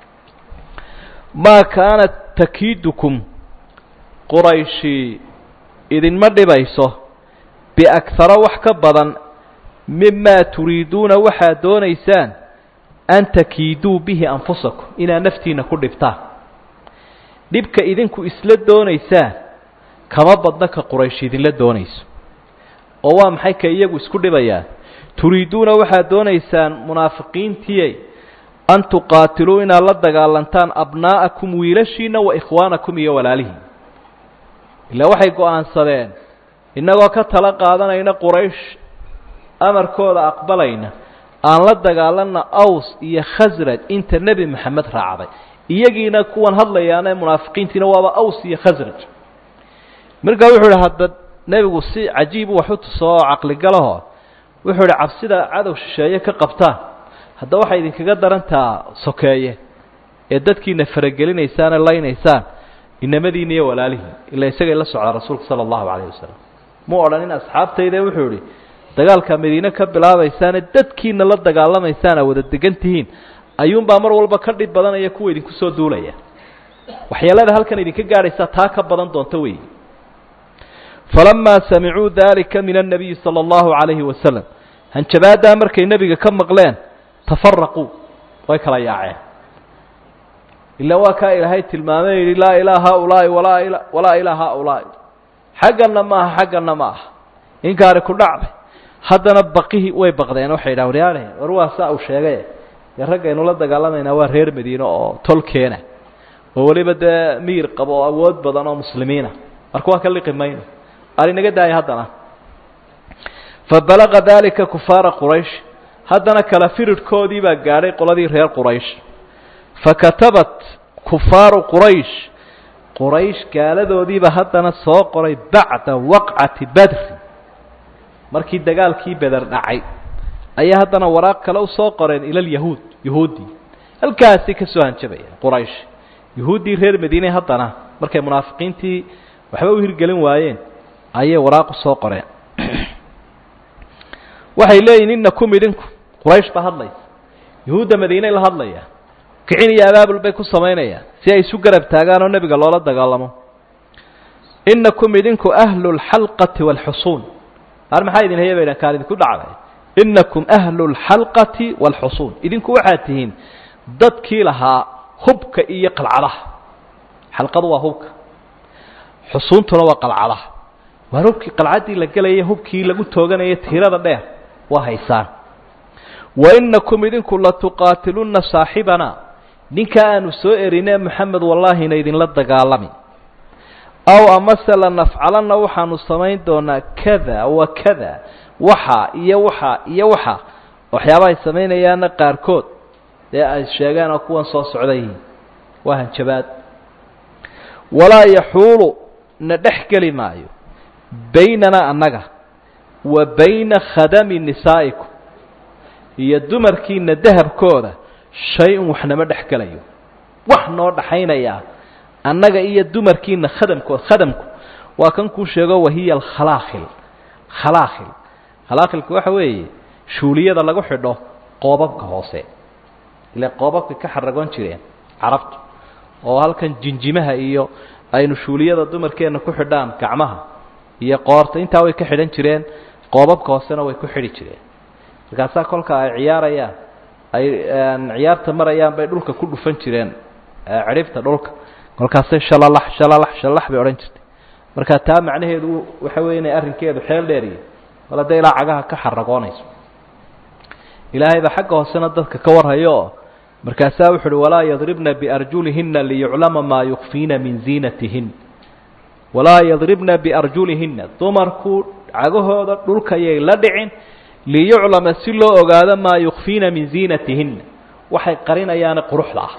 Speaker 1: maa kaanat takiidukum qurayshi idinma dhibayso biakhara wax ka badan mimaa turiiduuna waxaad doonaysaan an takiiduu bihi anfusakum inaad naftiina ku dhibtaan dhibka idinku isla doonaysaan kama badna ka quraysh idinla doonayso oo waa maxay ka iyagu isku dhibayaan turiiduuna waxaad doonaysaan munaafiqiintiyey an tuqaatiluu inaad la dagaalantaan abnaa'akum wiilashiina wa ikhwaanakum iyo walaalihiin ilaa waxay go-aansadeen innagoo ka tala qaadanayna quraysh amarkooda aqbalayna aan la dagaalanna aws iyo khasraj inta nebi maxamed raacday iyagiina kuwan hadlayaana munaafiqiintiina waaba aws iyo khasraj markaa wuxuu idhi hadda nebigu si cajiib wax u tuso oo caqligalaho wuxuu idhi cabsida cadow shisheeye ka qabtaan hadda waxay idinkaga darantaa sokeeye ee dadkiina faragelinaysaane laynaysaan inamadiina iyo walaalihiin ilaa isagay la socdaa rasuulka sala allahu calayhi wasalam mu odhanin asxaabtayde wuxuu idhi dagaalkaa madiine ka bilaabaysaane dadkiina la dagaalamaysaan aa wada degan tihiin ayuunbaa mar walba ka dhib badanaya kuwa idinku soo duulaya waxyeelada halkan idinka gaadhaysaa taa ka badan doonta weeyi falamaa samicuu dalika min annabiyi sala allahu calayhi wasalam hanjabaaddaa markay nebiga ka maqleen tafaraquu way kala yaaceen ilaa waa kaa ilaahay tilmaamay yidhi laa ilaa haaulaa'i walaa ila walaa ilaa haaulaa'i xaggana ma aha xaggana ma aha inkaari ku dhacday haddana baqihii way baqdeen waxay yidhahan waryaale war waa saa uu sheegay dee raggaynu la dagaalamaynaa waa reer madiine oo tolkeena oo weliba dee miyir qabo oo awood badan oo muslimiina marka waa ka liqi mayno arinaga daaya haddana fabalaqa dalika kufaara quraysh haddana kala firidhkoodii baa gaadhay qoladii reer quraysh fakatabat kufaaru quraysh quraysh gaaladoodiiba haddana soo qoray bacda waqcati badri markii dagaalkii beder dhacay ayaa haddana waraaq kale u soo qoreen ila lyahuud yahuuddii halkaasi ka soo hanjabayeen quraysh yahuuddii reer madiine haddana markay munaafiqiintii waxba u hirgelin waayeen ayay waraaq u soo qoreen waxay leeyihin inakum idinku quraysh baa hadlaysa yahuudda madiiney la hadlaya kicin iyo abaabul bay ku samaynayaan si ay isu garab taagaan oo nebiga loola dagaalamo inakum idinku ahlu lxalqati waalxusuun ar maxaa idin haya baydhan kaan idinku dhacday inakum ahlu lxalqati waalxusuun idinku waxaad tihiin dadkii lahaa hubka iyo qalcadaha xalqadu waa hubka xusuuntuna waa qalcadaha waar hubkii qalcaddii la gelaya hubkii lagu tooganaya tiirada dheer waa haysaan wa inakum idinku latuqaatilunna saaxibana ninkaa aanu soo erinee moxamed wallaahina idinla dagaalami aw amase lanafcalanna waxaanu samayn doonaa kada wa kada waxa iyo waxa iyo waxa waxyaabaha ay samaynayaanna qaarkood dee ay sheegeen oo kuwan soo socday waa hanjabaad walaa yaxuulu na dhex geli maayo baynana annaga wa bayna khadami nisaa'ikum iyo dumarkiina dahabkooda shay-un waxnama dhex gelayo wax noo dhaxaynayaa annaga iyo dumarkiina khadamkood khadamku waa kan kuu sheego wahiya alkhalaakhil khalakhil khalakhilka waxa weeye shuuliyada lagu xidho qoobabka hoose ile qoobabka ka xaragoon jireen carabtu oo halkan jinjimaha iyo aynu shuuliyada dumarkeenna ku xidhaan gacmaha iyo qoorta intaa way ka xidhan jireen qoobabka hoosena way ku xidhi jireen markaasaa kolka ay ciyaarayaan ay ciyaarta marayaan bay dhulka ku dhufan jireen cidhibta dhulka kolkaasay shalalax shalalax shalalax bay odhan jirtay marka taa macnaheedu waxa weeye inay arrinkeedu xeel dheeriyo bal hadday ilaa cagaha ka xaragoonayso ilaahay baa xagga hoosena dadka ka warhayo oo markaasaa wuxu uhi walaa yadribna biarjulihina liyuclama maa yukfiina min ziinatihin walaa yadribna biarjulihina dumarku cagahooda dhulkayay la dhicin liyuclama si loo ogaado maa yukfiina min ziinatihinna waxay qarinayaane quruxda ah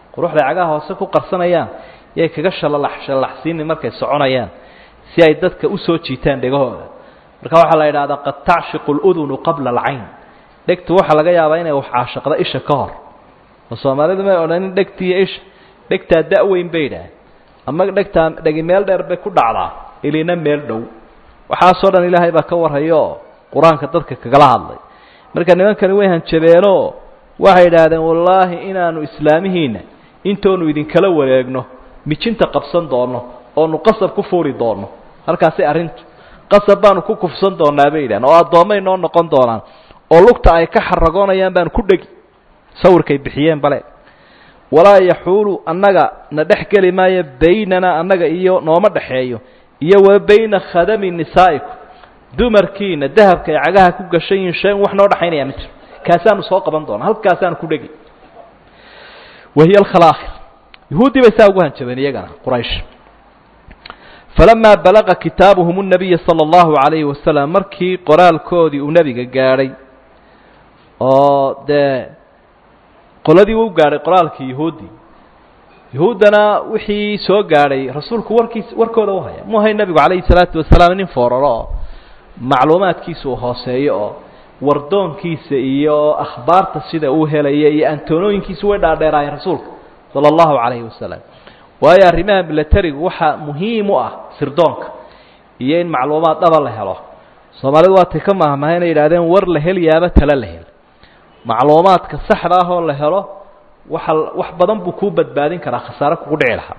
Speaker 1: quruxday cagaha hoose ku qarsanayaan yay kaga shalalax shallalaxsiini markay soconayaan si ay dadka usoo jiitaan dhegahooda marka waxaa la yidhahdaa qad tacshiqu ludunu qabla alcayn dhegtu waxaa laga yaabaa inay wax caashaqda isha ka hor oo soomaalidu may odhanin dhegtiiyo isha dhegtaa da-weyn bay idhaah ama dhegtaa dhegi meel dheer bay ku dhacdaa ilina meel dhow waxaasoo dhan ilaahay baa ka warhayooo qur-aanka dadka kagala hadlay marka nimankani way hanjabeenoo waxay idhaahdeen wallaahi inaanu islaamihiinna intoonu idinkala wareegno mijinta qabsan doonno oonu qasab ku fuuri doonno halkaasi arrintu qasab baanu ku kufsan doonaa bay yidhahdeen oo addoommay noo noqon doonaan oo lugta ay ka xaragoonayaan baanu ku dhegi sawirkay bixiyeen bale walaa yaxuulu annaga na dhex geli maayo baynana annaga iyo nooma dhexeeyo iyo wa bayna khadami nisaa'ikum dumarkiina dahabka ay cagaha ku gashan yihiin shay wax noo dhexaynaya ma jiro kaasaanu soo qaban doona halkaasaanu ku dhegi wahiya alkhalaakir yahuuddii bay saa ugu hanjabeen iyagana quraysh falamaa balaqa kitaabuhum nabiya sala allahu calayhi wasalam markii qoraalkoodii uu nebiga gaadhay oo dee qoladii u gaadhay qoraalkii yahuuddii yahuuddana wixii soo gaadhay rasuulku warkiis warkooda u haya mu ahay nebigu calayhi salaatu wasalaam nin fooraro oo macluumaadkiisa uu hooseeyo oo wardoonkiisa iyo akhbaarta sida uu helaya iyo antoonooyinkiisa way dhaadheeraayeen rasuulka sala allahu calayhi wasalam waayo arrimaha milatarigu waxaa muhiim u ah sirdoonka iyo in macluumaad dhaba la helo soomaalidu waatay ka maahmaha inay yidhahdeen war la hel yaaba tala la hel macluumaadka saxda ah oo la helo waxa wax badan buu kuu badbaadin karaa khasaare kugu dhici lahaa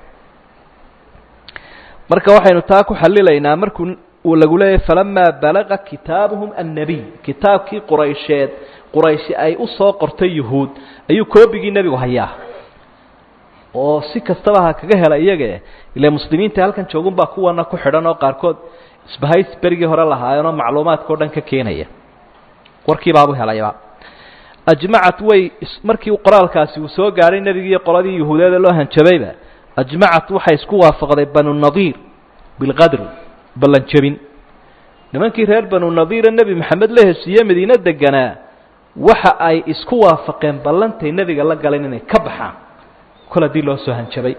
Speaker 1: marka waxaynu taa ku xalilaynaa markuu uu lagu leeyahay falamaa balaqa kitaabuhum annabiy kitaabkii quraysheed qurayshi ay u soo qortay yuhuud ayuu koobigii nebigu hayaa oo si kastaba ha kaga hela iyage ile muslimiinta halkan joogun baa kuwana ku xidhan oo qaarkood isbahays berigii hore lahaayeenoo macluumaadka o dhan ka keenaya warkiibaabu helayba ajmacat way markii qoraalkaasi uu soo gaadhay nebigii qoladii yuhuudeeda loo hanjabayba ajmacat waxay isku waafaqday banu nadiir bilqadri ballan jebin nimankii reer banu nadiira nebi maxamed la heshiiye madiine deganaa waxa ay isku waafaqeen ballantay nebiga la galeen inay ka baxaan kol haddii loo soo hanjabay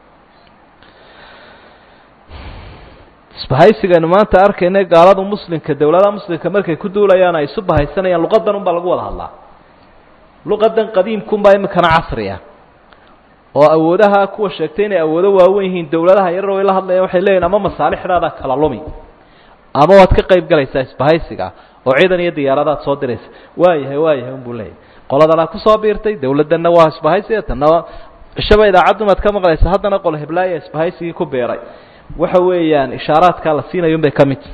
Speaker 1: isbahaysigaynu maanta arkayna gaalada muslimka dowladaha muslimka markay ku duulayaan ay isu bahaysanayaan luqadan unbaa lagu wada hadlaa luqadan qadiimkunbaa imikana casri ah oo awoodaha kuwa sheegtay inay awoodo waawen yihiin dowladaha yarar way la hadlayaan waxay leeyihin ama masaalixdaada kala lumi ama waad ka qayb galaysaa isbahaysiga oo ciidan iyo diyaaradaad soo diraysa waayahay waayahay unbuu leeyahy qoladanaa kusoo biirtay dowladdanna waa isbahaysiga tanna cishaba idaacaddumaad ka maqlaysa haddana qol heblaaya isbahaysigii ku beeray waxa weeyaan ishaaraadkaa la siinayo un bay ka mid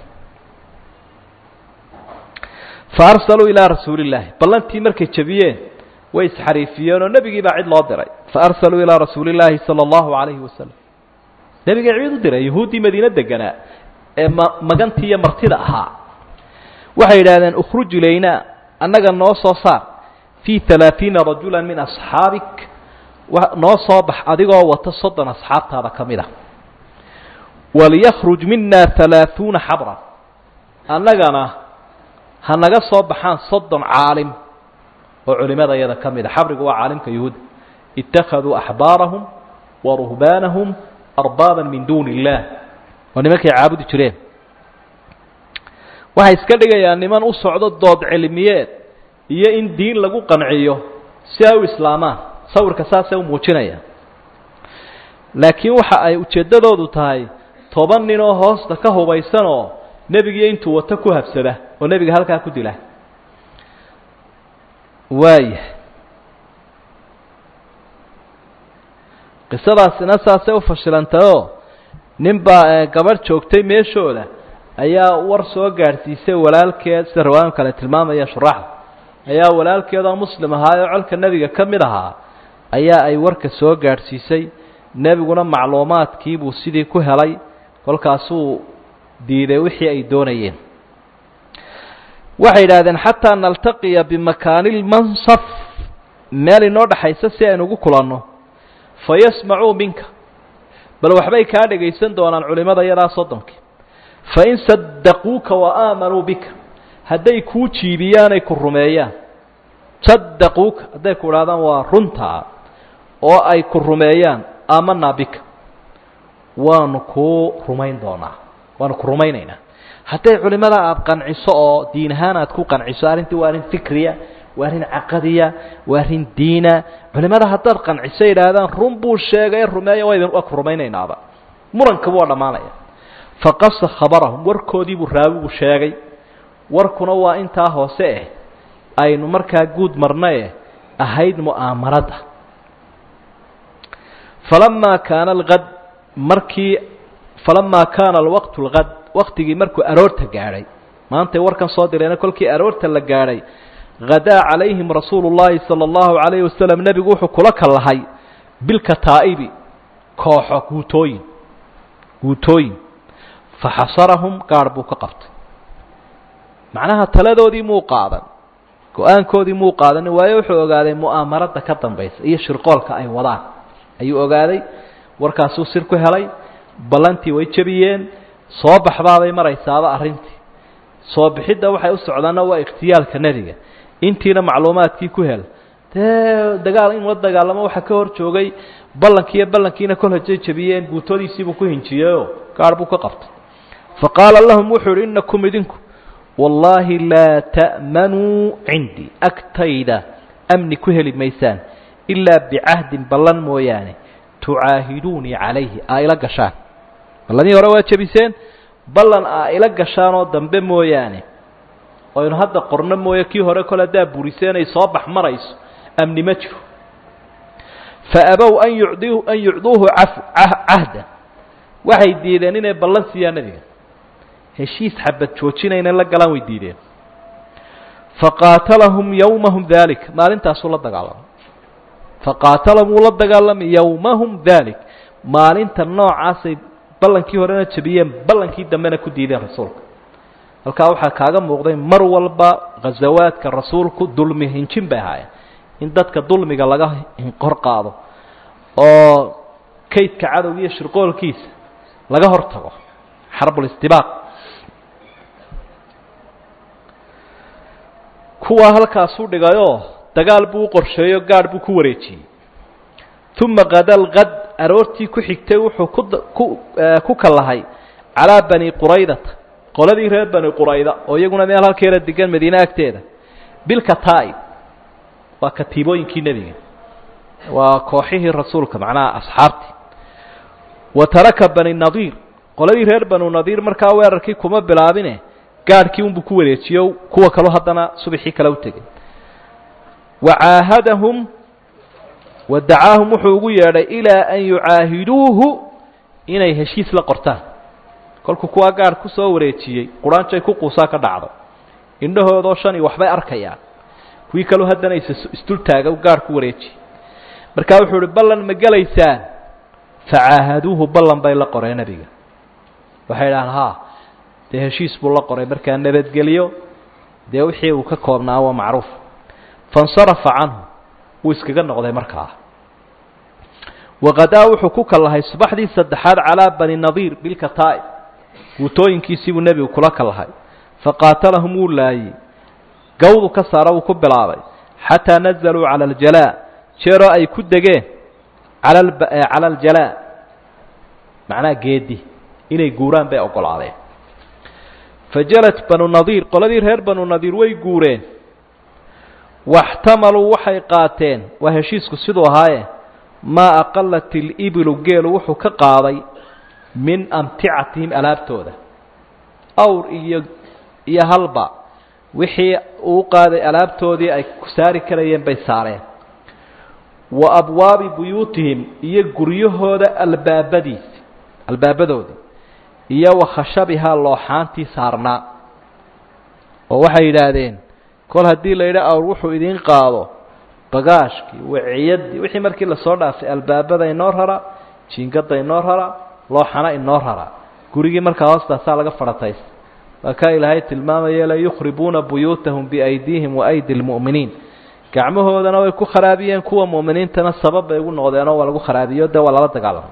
Speaker 1: fa arsaluu ilaa rasuuli illaahi ballantii markay jebiyeen way isxariifiyeen oo nebigii baa cid loo diray fa arsaluu ilaa rasuuli illaahi sala allahu calayhi wasalam nebigay cid u diray yahuuddii madiine deganaa ee ma magantii iyo martida ahaa waxay yidhahdeen ukhruj ilaynaa annaga noo soo saar fii halaaiina rajula min asxaabik noo soo bax adigoo wata soddon asxaabtaada ka mid a walyakhruj mina halaaثuuna xabran annagana ha naga soo baxaan soddon caalim oo culimada yada ka mid a xabrigu waa caalimka yuhuud ittakhaduu axbaarahum wa ruhbaanahum arbaaba min duuni اllah waa nimankay caabudi jireen waxay iska dhigayaan niman u socdo dood cilmiyeed iyo in diin lagu qanciyo si ay u islaamaan sawirka saasay u muujinayaan laakiin waxa ay ujeeddadoodu tahay toban nin oo hoosta ka hubaysanoo nebigiiyo intuu wato ku habsada oo nebiga halkaa ku dila waaya qisadaasina saasay u fashilantayoo nin baa gabadh joogtay meeshooda ayaa war soo gaadhsiisay walaalkeed sida riwaayan kale tilmaamaya shuraaxda ayaa walaalkeed oo muslim ahaa oo colka nebiga ka mid ahaa ayaa ay warka soo gaadhsiisay nebiguna macluumaadkiibuu sidii ku helay kolkaasuu diiday wixii ay doonayeen waxay yidhaahdeen xataa naltaqiya bimakaani lmansaf meel inoo dhexaysa si aynu ugu kulanno fa yasmacuu minka bal waxbay kaa dhegaysan doonaan culimada yadaa soddonkii fain sadaquuka wa aamanuu bika hadday kuu jiibiyaan ay ku rumeeyaan sadaquuka hadday ku idhahdaan waa runtaa oo ay ku rumeeyaan aamanaa bika waanu kuu rumayn doonaa waanu ku rumaynaynaa hadday culimada aada qanciso oo diin ahaan aad ku qanciso arrintii waa arrin fikriya waa arrin caqadiya waa arrin diina culimada haddaad qanciso yidhaahdaan run buu sheegay rumeeya waa idin waa ku rumaynaynaaba murankabu waa dhammaanaya faqasa khabarahum warkoodii buu raawigu sheegay warkuna waa intaa hoose eh aynu markaa guud marna eh ahayd mu'aamarada falamaa kaana alqad markii falamaa kaana alwaqtu alqad waktigii markuu aroorta gaadhay maantay warkan soo direena kolkii aroorta la gaadhay hadaa calayhim rasuulu llaahi sala allahu calayhi wasalam nebigu wuxuu kula kallahay bilkataa'ibi kooxo guutooyin guutooyin faxasarahum gaadh buu ka qabtay macnaha taladoodii muu qaadan go-aankoodii muu qaadan waayo wuxuu ogaaday mu'aamarada ka dambaysa iyo shirqoolka ay wadaan ayuu ogaaday warkaasuu sir ku helay ballantii way jebiyeen soo baxbaabay maraysaaba arrintii soo bixidda waxay u socdaanna waa ikhtiyaalka nebiga intiina macluumaadkii ku hel dee dagaal in la dagaalamo waxaa ka hor joogay ballankiiyo ballankiina kol hajay jebiyeen guutoodiisiibuu ku hinjiyeyoo gaadh buu ka qabtay fa qaala lahum wuxuu idhi innakum idinku wallaahi laa ta'manuu cindii agtayda amni ku heli maysaan ilaa bicahdin ballan mooyaane tucaahiduunii calayhi aa ila gashaan ballanihii hore waa jebiseen ballan aa ila gashaanoo dambe mooyaane aynu hadda qorno mooye kii hore kole haddaa buriseen ay soo bax marayso amni ma jiro fa abow an yucdi an yucduuhu caf cahdan waxay diideen inay ballan siiyaan nebiga heshiis xabad joojinayna la galaan way diideen faqaatalahum yowmahum dalik maalintaasuu la dagaalamay faqaatalahum wuu la dagaalamay yowmahum dalik maalinta noocaasay ballankii horena jebiyeen ballankii dambena ku diideen rasuulka halkaa waxaa kaaga muuqday mar walba ghazawaadka rasuulku dulmi hinjin bay ahaayeen in dadka dulmiga laga hor qaado oo kaydka cadowga iyo shirqoolkiisa laga hor tago xarbulistibaaq kuwaa halkaasuu dhigayoo dagaal buu u qorsheeyo gaadh buu ku wareejiyey uma kadalqad aroortii ku xigtay wuxuu ku ku kallahay calaa bani quraydata qoladii reer bani qurayda oo iyaguna meel halkeeda degan madiine agteeda bilkataa'ib waa katiibooyinkii nebiga waa kooxihii rasuulka macnaha asxaabtii wa taraka bani nadiir qoladii reer banu nadiir markaa weerarkii kuma bilaabine gaadhkii unbuu ku wareejiyo kuwa kaloo haddana subaxii kale u tegay wa caahadahum wa dacaahum wuxuu ugu yeedhay ilaa an yucaahiduuhu inay heshiis la qortaan kolkuu kuwaa gaadh ku soo wareejiyey quraanjay ku quusaa ka dhacdo indhahoodoo shan iyo waxbay arkayaan kuwii kaloo haddana is isdultaaga gaadh ku wareejiyey markaa wuxuu uhi ballan ma gelaysaan facaahaduuhu ballan bay la qoreen nebiga waxay idhahaan ha dee heshiis buu la qoray markaa nabadgeliyo dee wixii uu ka koobnaa waa macruuf faاnsarafa canhu wuu iskaga noqday markaa waqadaa wuxuu ku kallahay subaxdii saddexaad calaa bani nadiir bilkataa'ib guutooyinkiisii buu nebigu kula kallahay faqaatalahum wuu laayey gawdu ka saara wuu ku bilaabay xataa nazaluu cala aljalaa jeeroo ay ku degeen cala cala aljalaa macnaha geedi inay guuraan bay oggolaadeen fajalat banu nadiir qoladii reer banu nadiir way guureen waxtamaluu waxay qaateen waa heshiisku siduu ahaaye maa aqalat ilibilu geelu wuxuu ka qaaday min amticatihim alaabtooda awr iyo iyo halba wixii uu qaaday alaabtoodii ay ku saari karayeen bay saareen wa abwaabi buyuutihim iyo guryahooda albaabadiisi albaabadoodii iyo wa khashabihaa looxaantii saarnaa oo waxay yidhaahdeen kol haddii la yidhi awr wuxuu idiin qaado bagaashkii waciyadii wixii markii lasoo dhaafay albaabada inoo rara jiingada inoo rara looxana inoo rara gurigii markaa hoostaasaa laga fadhataysta waa kaa ilaahay tilmaamaya la yukhribuuna buyuutahum biaydiihim wa aydi lmu'miniin gacmahoodana way ku kharaabiyeen kuwa mu'miniintana sabab bay ugu noqdeenoo waa lagu kharaabiyo dee waa lala dagaalamay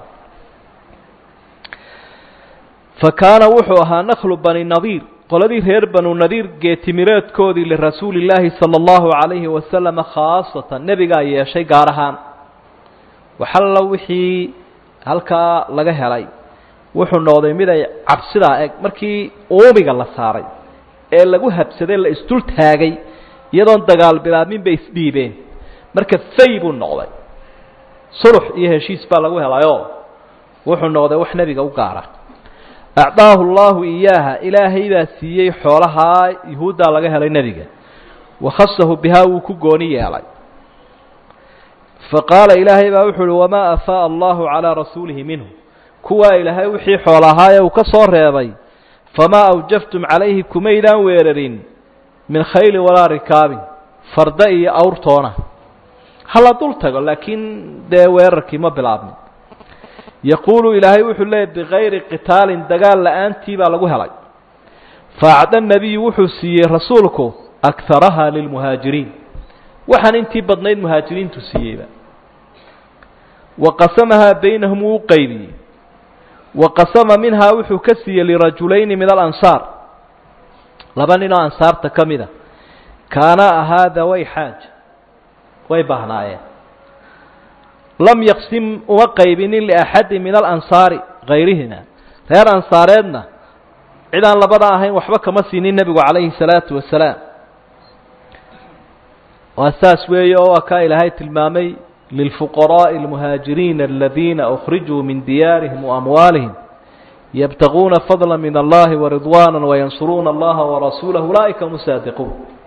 Speaker 1: fa kaana wuxuu ahaa naklu bani nadiir qoladii reer banu nadiir geetimireedkoodii lirasuuli illaahi sala allahu calayhi wasalama khaasatan nebigaa yeeshay gaar ahaan waxalla wixii halkaa laga helay wuxuu noqday mid ay cabsidaa eg markii uumiga la saaray ee lagu habsaday la isdul taagay iyadoon dagaal bilaabmin bay isdhiibeen marka fay buu noqday sulux iyo heshiis baa lagu helayoo wuxuu noqday wax nebiga u gaara acdaahu allahu iyaaha ilaahay baa siiyey xoolahaa yuhuuddaa laga helay nebiga wakhasahu bihaa wuu ku gooni yeelay faqaala ilaahay baa wuxuu uhi wamaa afaaa allahu calaa rasuulihi minhu kuwaa ilaahay wixii xool ahaaye uu ka soo reebay famaa awjaftum calayhi kumaydaan weerarin min khayli walaa rikaabin farda iyo awrtoona hala dul tago laakiin dee weerarkii ma bilaabmin yaquulu ilaahay wuxuu leeyay bikayri qitaalin dagaal la-aantii baa lagu helay faacda nebiyu wuxuu siiyey rasuulku akaraha lilmuhaajiriin waxaan intii badnayd muhaajiriintu siiyeyba wa qasamahaa baynahum wuu u qaybiyey wa qasama minhaa wuxuu ka siiyey lirajulayni min alansaar laba nin oo ansaarta ka mida kaana ahaa daway xaaja way baahnaayeen lam yaqsim uma qaybinin liaxadi min alansaari kayrihina reer ansaareedna cid aan labada ahayn waxba kama siinin nebigu calayhi salaatu wasalaam waa saas weeye oo waa kaa ilaahay tilmaamay lilfuqaraaءi اlmuhaajiriina aladiina أkhrijuu min diyaarihim waamwaalihim yabtaguuna fadla min allahi waridwaana wayansuruuna allaha warasuulah ulaa'ika hum saadiquun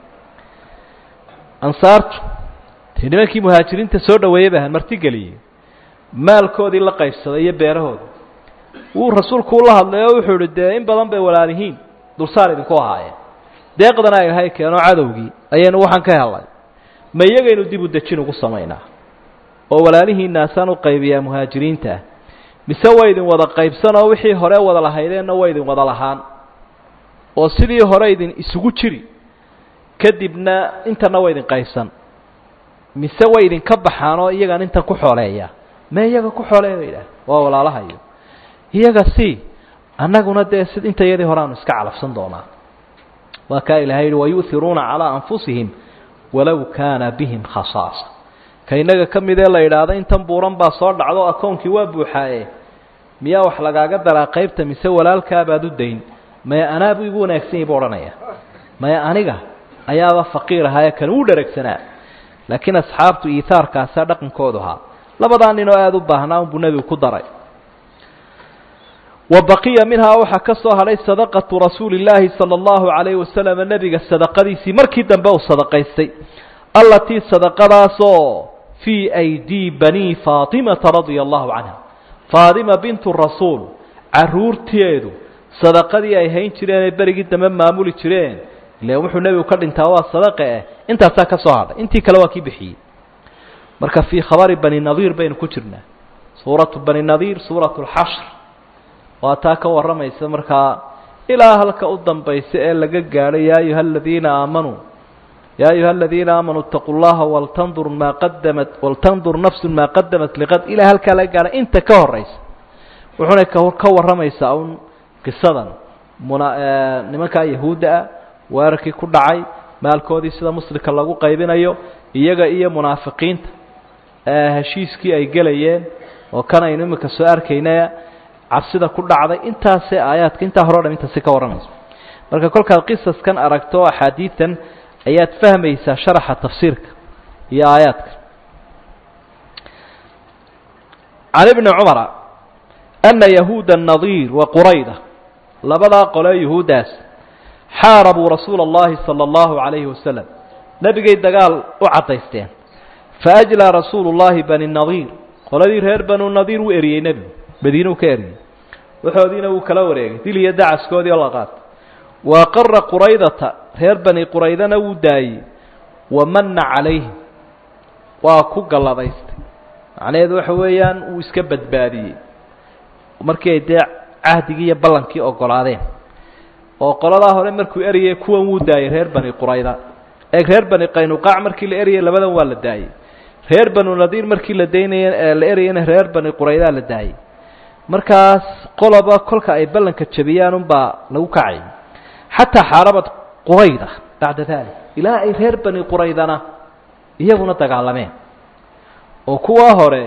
Speaker 1: ansaartu dee nimankii muhaajiriinta soo dhaweeyey ba martigeliyey maalkoodii la qaybsaday iyo beerahooda wuu rasuulku ula hadlay oo wuxuu ihi dee in badan bay walaalihiin dulsaar idinku ahaayeen deeqdana ilaahay keeno cadowgii ayaynu waxaan ka helnay ma iyagaynu dib u dejin ugu samaynaa oo walaalihiinaasaan u qaybiyaa muhaajiriinta ah mise way idin wada qaybsan oo wixii hore wada lahaydeenna way idin wada lahaan oo sidii hore idin isugu jiri kadibna intana way idin qaybsan mise way idinka baxaan oo iyagaan intan ku xooleeya me iyaga ku xooleeya bay idhaah waa walaalahayo iyaga si annaguna dee si inta iyadii hore aanu iska calafsan doonaa waa kaa ilahay yihi wayu'iruuna calaa anfusihim walow kaana bihim khasaasa ka innaga ka midee la yidhaahdo intan buuran baa soo dhacdo akoonkii waa buuxaaye miyaa wax lagaaga daraa qaybta mise walaalkaabaad u dayn maya anaabu igu wanaagsan yahi buu odhanaya maya aniga ayaaba faqiir ahaaye kan uu dheragsanaa laakiin asxaabtu iihaarkaasaa dhaqankoodu ahaa labadaa nin oo aada u baahnaa unbuu nebigu ku daray wa baqiya minhaa waxaa ka soo hadhay sadaqatu rasuuli llaahi sala allahu calayhi wasalam nebiga sadaqadiisii markii dambe uu sadaqaystay allatii sadaqadaasoo fii aydii banii faatimata radia allahu canha faatima bintu rasuul caruurteedu sadaqadii ay hayn jireen ee berigii dambe maamuli jireen ile wuxuu nebigu ka dhintaa waa sadaqa eh intaasaa ka soo hadhay intii kale waa kii bixiyey marka fii khabari bani nadiir baynu ku jirnaa suuratu bani nadiir suuratu lxashr waa taa ka warramaysa markaa ilaa halka u dambaysa ee laga gaadho yaa ayuha aladiina aamanuu yaa ayuha aladiina aamanuu itaquu llaha waltandur maa qadamat waltandur nafsun maa qadamat liqad ilaa halkaa laga gaadho inta ka horaysa wuxuuna ka warramaysaa un qisadan muna nimankaa yahuudda ah weerarkii ku dhacay maalkoodii sida muslimka lagu qaybinayo iyaga iyo munaafiqiinta heshiiskii ay gelayeen oo kan aynu imika soo arkaynaya cabsida ku dhacday intaasee aayaadka intaa hore o dham intaasi ka warramayso marka kolkaad qisaskan aragto axaadiidan ayaad fahmaysaa sharaxa tafsiirka iyo aayaadka can ibni cumara ana yahuuda nadiir wa qurayda labadaa qolee yuhuuddaas xaarabuu rasuula اllahi salى اllahu عalayhi wasalam nebigay dagaal u caddaysteen faajlaa rasuulu llahi bani nadiir qoladii reer banu nadiir wuu eriyey nebigu madiinuu ka eriyey waxoodiina wuu kala wareegay dil iyo dacaskoodii oo la qaatay wa aqara quraydata reer bani quraydana wuu daayey wa manna calayhim waa ku galladaystay macnaheedu waxa weeyaan wuu iska badbaadiyey markii ay dee cahdigii iyo ballankii ogolaadeen oo qoladaa hore markuu eriyey kuwan wuu daayey reer bani qurayda eeg reer bani qaynuqaac markii la eriyey labadan waa la daayey reer banu nadiir markii la daynaya la erayana reer bani quraydaa la daayey markaas qoloba kolka ay ballanka jabiyaan unbaa lagu kacay xataa xaarabad qurayda bacda dalik ilaa ay reer bani quraydana iyaguna dagaalameen oo kuwaa hore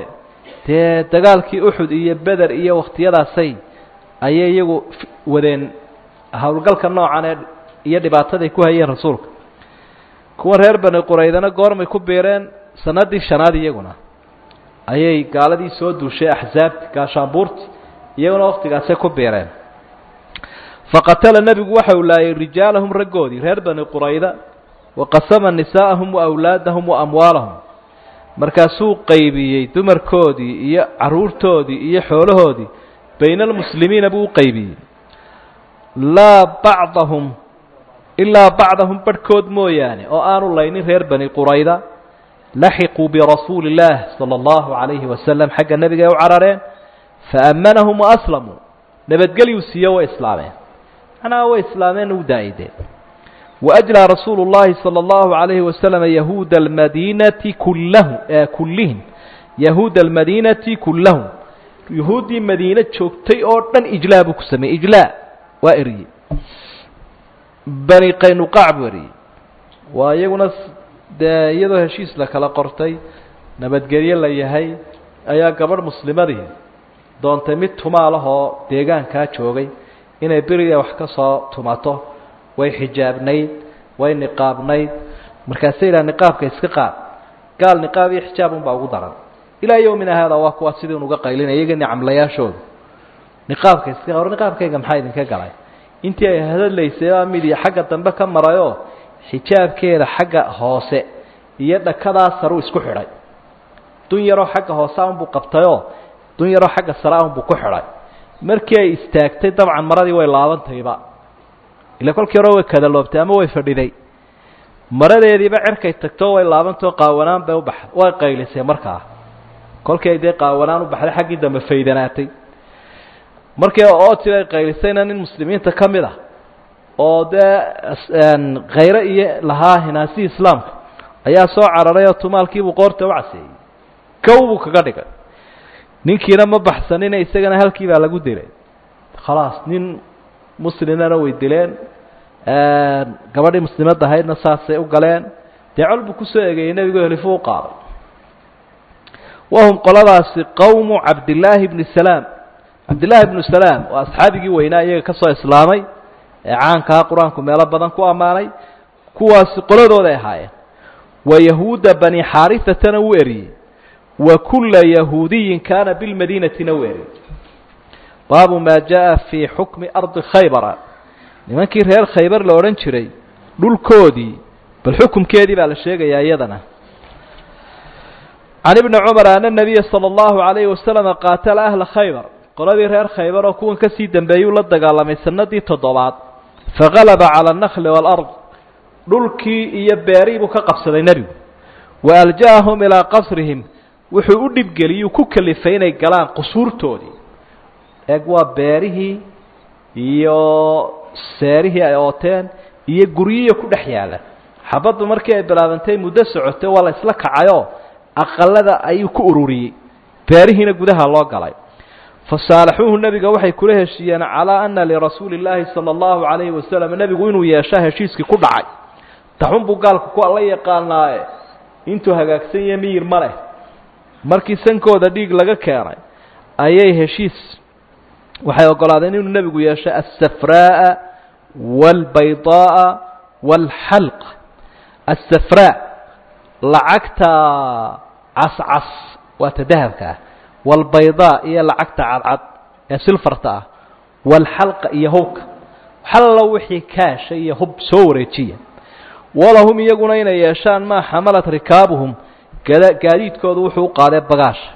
Speaker 1: dee dagaalkii uxud iyo beder iyo wakhtiyadaasay ayay iyagu wadeen howlgalka noocan ee iyo dhibaataday ku hayeen rasuulka kuwa reer bani quraydana goormay ku biireen sanadii shanaad iyaguna ayay gaaladii soo duushay axsaabti gaashaanbuurti iyaguna waktigaasay ku biireen faqatala nebigu waxa uu laayay rijaalahum raggoodii reer bani qurayda waqasama nisaa'ahum wa awlaadahum wa amwaalahum markaasuu qaybiyey dumarkoodii iyo caruurtoodii iyo xoolahoodii bayna almuslimiina buu u qaybiyey laa bacdahum ilaa bacdahum barhkood mooyaane oo aanu laynin reer bani qurayda laxiquu birasuuli illaah sala allahu calayhi wasalam xagga nebiga ay u carareen faammanahum waaslamuu nabadgelyuu siiyo way islaameen macnaha way islaameen u daa'ideen waajlaa rasuulu llahi sala allahu calayhi wasalam yahuuda almadiinati kullahu kullihim yahuuda almadiinati kullahum yahuuddii madiine joogtay oo dhan ijlaa buu ku sameeyey ijlaa waa eriyey bani qaynuqaac buu eriyey waa iyaguna dee iyadoo heshiis la kala qortay nabadgelyo la yahay ayaa gabadh muslimadii doontay mid tumaalahoo deegaankaa joogay inay beriga wax ka soo tumato way xijaabnayd way niqaabnayd markaasay yidhaha niqaabka iska qaad gaal niqaab iyo xijaab unbaa ugu daran ilaa yowmina haada waa kuwa sidii unuga qaylinaya iyaga nicamlayaashooda niqaabka iska hor niqaabkayga maxaa idinka galay intii ay hadalaysay baa mid iyo xagga dambe ka marayoo xijaabkeeda xagga hoose iyo dhakadaa saruu isku xidhay dun yaroo xagga hoose unbuu qabtayoo dun yaroo xagga sare unbuu ku xidhay markii ay istaagtay dabcan maradii way laabantayba ila kolkii hore way kadaloobtay ama way fadhiday maradeediiba cerkay tagto way laabantao qaawanaan bay ubax way qaylisay markaa kolkii ay dee qaawanaan u baxday xaggii dambe faydanaatay markii ooti ay qaylisayna nin muslimiinta ka mid ah oo dee khayre iyo lahaa hinaasihii islaamka ayaa soo cararay oo tumaalkiibuu qoorta u caseeyey kow buu kaga dhigay ninkiina ma baxsanina isagana halkii baa lagu dilay khalaas nin muslimana way dileen gabadhii muslimadda ahaydna saasay u galeen dee col buu kusoo egeeyey nebigo helifuu u qaaday wahum qoladaasi qowmu cabdillaahi bni salaam cabdillaahi bnu salaam waa asxaabigii weynaa iyaga ka soo islaamay ee caankaa qur-aanku meelo badan ku ammaanay kuwaasi qoladooday ahaayeen wa yahuuda bani xaariatana wuu eriyey wa kulla yahuudiyin kaana bilmadiinatina wuu eriyey baabu maa jaa fii xukmi ardi khaybara nimankii reer khaybar la odhan jiray dhulkoodii bal xukumkeedii baa la sheegayaa iyadana can ibni cumar ana nabiya sala allahu calayhi wasalama qaatala ahla khaybar qoladii reer khaybar oo kuwan kasii dambeeyuu la dagaalamay sanadii toddobaad fagalaba cala annakli waalard dhulkii iyo beerihii buu ka qabsaday nebigu wa alja'ahum ilaa qasrihim wuxuu u dhibgeliyuu ku kalifay inay galaan qusuurtoodii eeg waa beerihii iyo seerihii ay ooteen iyo guryihiiyo ku dhex yaalla xabaddu markii ay bilaabantay muddo socotay waa la isla kacayoo aqalada ayuu ku ururiyey beerihiina gudaha loo galay fasaalaxuuhu nebiga waxay kula heshiiyeen calaa ana lirasuuli illaahi sala allahu calayhi wasalam nebigu inuu yeeshaa heshiiskii ku dhacay taxun buu gaalku ku alla yaqaanaaye intuu hagaagsan yahe miyir ma leh markii sankooda dhiig laga keenay ayay heshiis waxay ogolaadeen inuu nebigu yeesho alsafraa'a waalbaydaa'a waalxalq alsafraa lacagta cascas waa ta dahabka ah waalbaydaa iyo lacagta cadcad ee silfarta ah waalxalqa iyo hubka xallo wixii kaasha iyo hub soo wareejiya walahum iyaguna inay yeeshaan maa xamalat rikaabuhum gada gaadiidkoodu wuxuu u qaadee bagaasha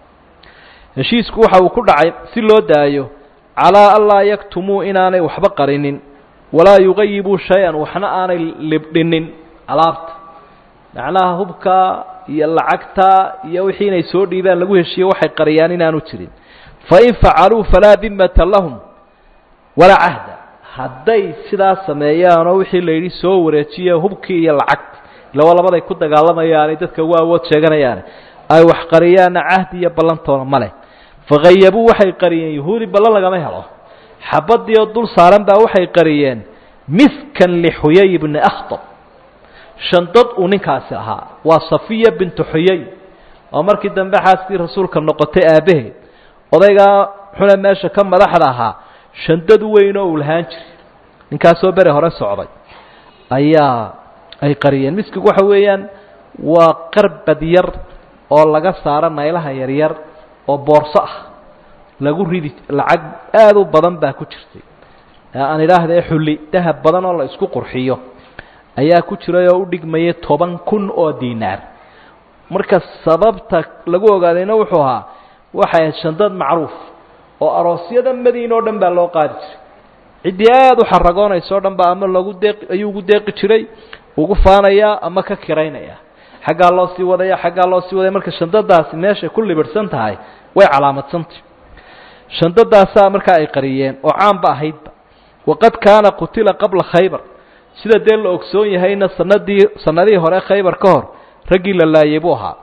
Speaker 1: heshiisku waxa uu ku dhacay si loo daayo calaa anlaa yaktumuu inaanay waxba qarinin walaa yugayibuu shay-an waxna aanay libdhinin alaabta macnaha hubka iyo lacagta iyo wixii inay soo dhiibaan lagu heshiiye waxay qariyaan inaanu jirin fain facaluu falaa dimata lahum walaa cahda hadday sidaa sameeyaanoo wixii la yidhi soo wareejiya hubkii iyo lacagta ilawa labaday ku dagaalamayaane dadka ugu awood sheeganayaane ay wax qariyaanna cahdi iyo ballantoona ma leh fakhayabuu waxay qariyeen yahuudi ballan lagama helo xabadii oo dul saaran baa waxay qariyeen miskan lixuyay bni akhtab shandad uu ninkaasi ahaa waa safiya bintu xuyay oo markii dambe xaaskii rasuulka noqotay aabbaheed odaygaa xune meesha ka madaxda ahaa shandad weyn oo uu lahaan jiray ninkaasoo bere hore socday ayaa ay qariyeen miskigu waxa weeyaan waa qarbad yar oo laga saaro naylaha yaryar oo boorso ah lagu ridi lacag aada u badan baa ku jirtay aan idhaahdae xulli dahab badan oo la isku qurxiyo ayaa ku jiray oo u dhigmayay toban kun oo diinaar marka sababta lagu ogaadayna wuxuu ahaa waxay ahayd shandad macruuf oo aroosyada madiina oo dhan baa loo qaadi jiray ciddii aada u xaragoonaysa o dhan baa ama lagu deeqi ayuu ugu deeqi jiray ugu faanayaa ama ka kiraynaya xaggaa loo sii wadaya xaggaa loo sii wadaya marka shandadaasi meeshay ku libidhsan tahay way calaamadsantahy shandadaasaa markaa ay qariyeen oo caanba ahaydba waqad kaana qutila qabla khaybar sida dee la ogsoon yahayna sanadii sanadihii hore khaybar ka hor raggii la laayay buu ahaa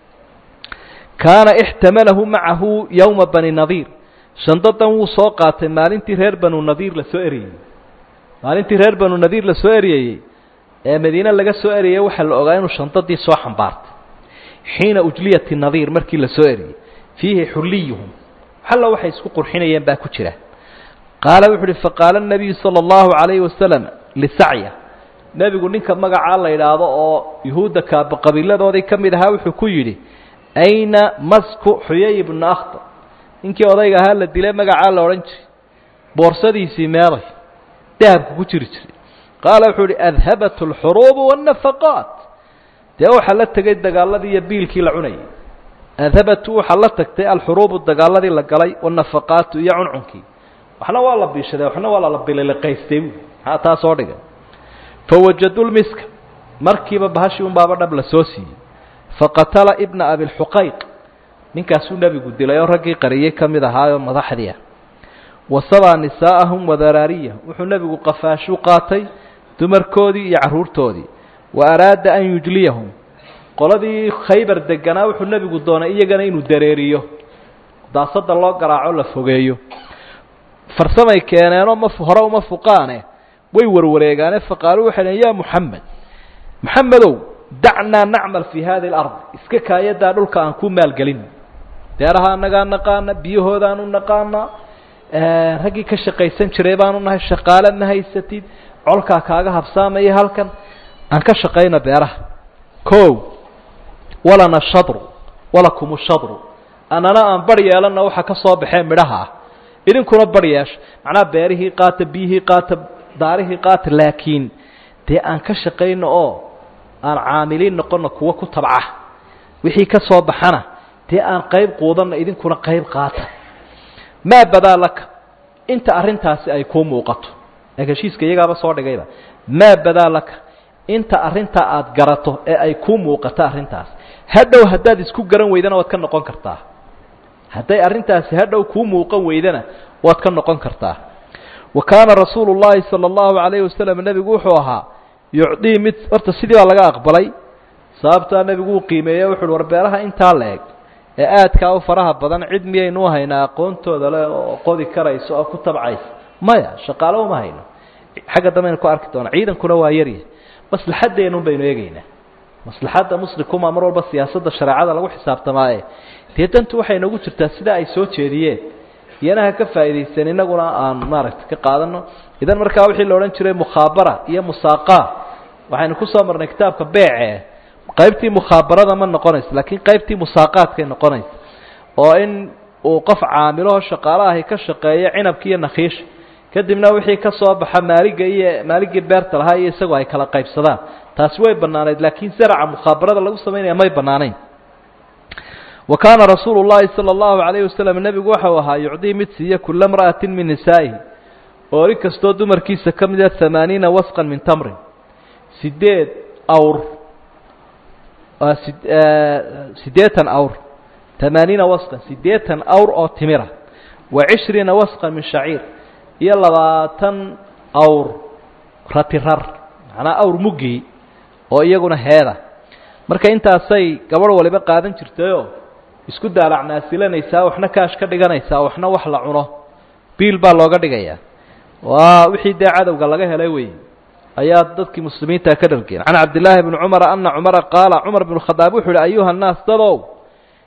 Speaker 1: kaana ixtamalahu macahu yowma bani nadiir shandadan wuu soo qaatay maalintii reer banu nadiir la soo eriyey maalintii reer banu nadiir la soo eriyayey ee madiine laga soo eriyey waxaa la ogaa inuu shandadii soo xambaartay xiina ujliyati nadiir markii la soo eriyey fiihi xulliyuhum xalla waxay isku qurxinayeen baa ku jira qaala wuxu uhi faqaala nabiyu sala allahu calayhi wasalam lisacya nebigu ninka magacaa la idhaahdo oo yuhuudda kaaba qabiiladoodii ka mid ahaa wuxuu ku yidhi ayna masku xuyay ibnu akhtar ninkii odayga ahaa la dilay magacaa la odhan jiray boorsadiisii meeday dahabku ku jiri jiray qaala wuxuu ihi adhabat alxuruubu waannafaqaat dee waxaa la tegay dagaaladii iyo biilkii la cunayay adhabatu waxaa la tagtay alxuruubu dagaaladii la galay waannafaqaatu iyo cuncunkii waxna waa la biishaday waxna waa lala bililiqaystay bu maxaa taa soo dhigay fawajadu lmiska markiiba bahashii un baaba dhab la soo siiyey faqatala ibna abilxuqayq ninkaasuu nebigu dilay oo raggii qariyey ka mid ahaayoo madaxdii ah wasabaa nisaa'ahum wadaraariya wuxuu nebigu qafaashuu qaatay dumarkoodii iyo carruurtoodii wa araada an yujliyahum qoladii khaybar deganaa wuxuu nebigu doonay iyagana inuu dareeriyo daasada loo garaaco la fogeeyo farsamay keeneenoo ma hore uma fuqaane way warwareegaane faqaaluu waxay dhaheen ya muxamed moxamedow dacnaa nacmal fii hadi alard iska kaayadaa dhulka aan ku maalgelin beeraha annagaa naqaana biyahoodaanu naqaanaa raggii ka shaqaysan jiray baanu nahay shaqaale ma haysatid colkaa kaaga habsaamaya halkan aan ka shaqayno beeraha o walana shadru walakum shadru annana aan bar yeelana waxa ka soo baxee midhaha ah idinkuna bar yeesha macnaha beerihii qaata biyihii qaata daarihii qaata laakiin dee aan ka shaqayno oo aan caamiliin noqono kuwa ku tabca wixii ka soo baxana dee aan qayb quudanna idinkuna qayb qaata maa badaa laka inta arrintaasi ay kuu muuqato ee heshiiska iyagaaba soo dhigayba maa badaa laka inta arrintaa aada garato ee ay kuu muuqato arrintaas hadhow haddaad isku garan weydana waad ka noqon kartaa hadday arrintaasi hadhow kuu muuqan weydana waad ka noqon kartaa wa kaana rasuulu llaahi sala allahu calayhi wasalam nebigu wuxuu ahaa yucdii mid horta sidii baa laga aqbalay sababtaa nebigu uu qiimeeye wuxu uhi war beeraha intaa la eg ee aadkaa u faraha badan cid miyaynu haynaa aqoontooda le oo qodi karaysa oo ku tabcaysa maya shaqaalo uma hayno xagga dambeaynu ku arki doona ciidankuna waa yaryahay maslaxaddeenun baynu eegaynaa maslaxadda muslimkuma mar walba siyaasadda shareecada lagu xisaabtamaaye dee dantu waxay noogu jirtaa sida ay soo jeediyeen iyana ha ka faa'iidaysan innaguna aan maaragtay ka qaadano idan markaa wixii la odhan jiray mukhaabara iyo musaaqaa waxaynu kusoo marnay kitaabka beece qaybtii mukhaabarada ma noqonayso laakiin qaybtii musaaqaadkay noqonaysa oo in uu qof caamilaho shaqaalo ahi ka shaqeeyo cinabka iyo nakhiisha kadibna wixii ka soo baxa maaliga iyo maaligii beerta lahaa iyo isagoo ay kala qaybsadaan taasi way banaanayd laakiin zaraca mukhaabarada lagu samaynaya may banaanayn wa kaana rasuulu llaahi sala allahu calayhi wasalam nebigu waxau ahaa yucdii mid siiya kula mra'atin min nisaa'ihi oori kastoo dumarkiisa ka mida hamaaniina wasqan min tamrin sideed awr siddeetan awr tamaaniina wasqan siddeetan awr oo timira wa cishriina wasqan min shaciir iyo labaatan awr ratirar macnaa awr muggii oo iyaguna heeda marka intaasay gabadh waliba qaadan jirtayoo isku daalacnaasilanaysaa waxna kaash ka dhiganaysaa waxna wax la cuno biil baa looga dhigayaa waa wixii dee cadowga laga helay wey ayaa dadkii muslimiinta ka dhargeen can cabdillaahi bni cumara ana cumara qaala cumar bnu khadaab wuxu uhi ayuha nnaas dadow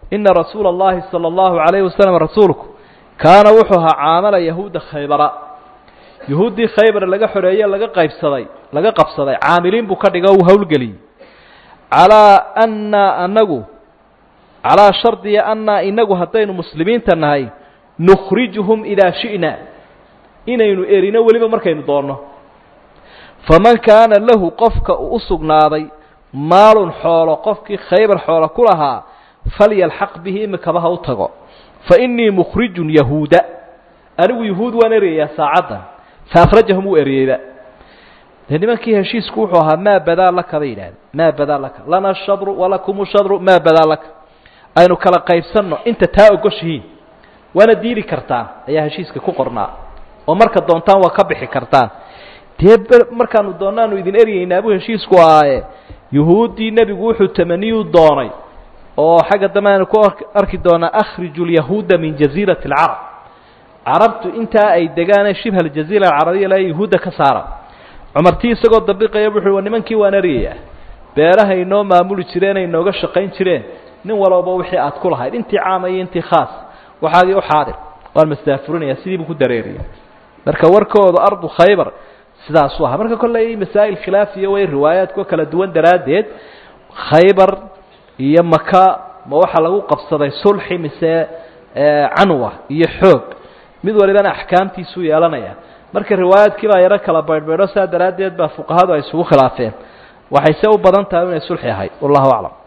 Speaker 1: ina rasuula اllahi salى اllahu عalayhi wasalam rasuulku kaana wuxuu ahaa caamala yahuuda khaybara yahuuddii khaybar laga xoreeye laga qaybsaday laga qabsaday caamiliin buu ka dhiga uu howlgeliyey calaa annaa anagu calaa shardiya annaa inagu haddaynu muslimiinta nahay nukhrijuhum idaa shi'na inaynu erino weliba markaynu doonno faman kaana lahu qofka uu u sugnaaday maalun xoolo qofkii khaybar xoolo ku lahaa falyalxaq bihi imikaba ha u tago fa innii mukhrijun yahuuda anigu yahuud waan eryayaa saacaddan fa akhrajahum uu eryeyba dee nimankii heshiisku wuxuu ahaa maa badaa laka bay yidhahdeen maa badaa laka lana shadru walakum shadru maa badaa laka aynu kala qaybsanno inta taa ogoshihiin waana diili kartaan ayaa heshiiska ku qornaa oo marka doontaan waa ka bixi kartaan dee markaanu doonaanu idin eryeynaa buu heshiisku ahaaye yuhuuddii nebigu wuxuu tamaniyuu doonay oo xagga dambe aynu ku arki doonaa akhriju lyahuuda min jaziirati alcarab carabtu intaa ay degaane shibha aljaziira alcarabiya la yahuudda ka saara cumartii isagoo dabiqaya wuxuu nimankii waan eryayaa beeraha inoo maamuli jireen ay inooga shaqayn jireen nin walooba wixii aad ku lahayd intii caama iyo intii khaas waxaagii u xaadir waan masdaafurinaya sidii buu ku dareeriya marka warkooda ardu khaybar sidaasuu ahaa marka kolley masaa'il khilaafiya way riwaayaadku kala duwan daraaddeed khaybar iyo maka ma waxaa lagu qabsaday sulxi mise canwa iyo xoog mid walibana axkaamtiisuu yeelanaya marka riwaayaadkii baa yaro kala baydhbaydho saa daraaddeed baa fuqahadu ay isugu khilaafeen waxay se u badan tahay inay sulxi ahayd wallahu aclam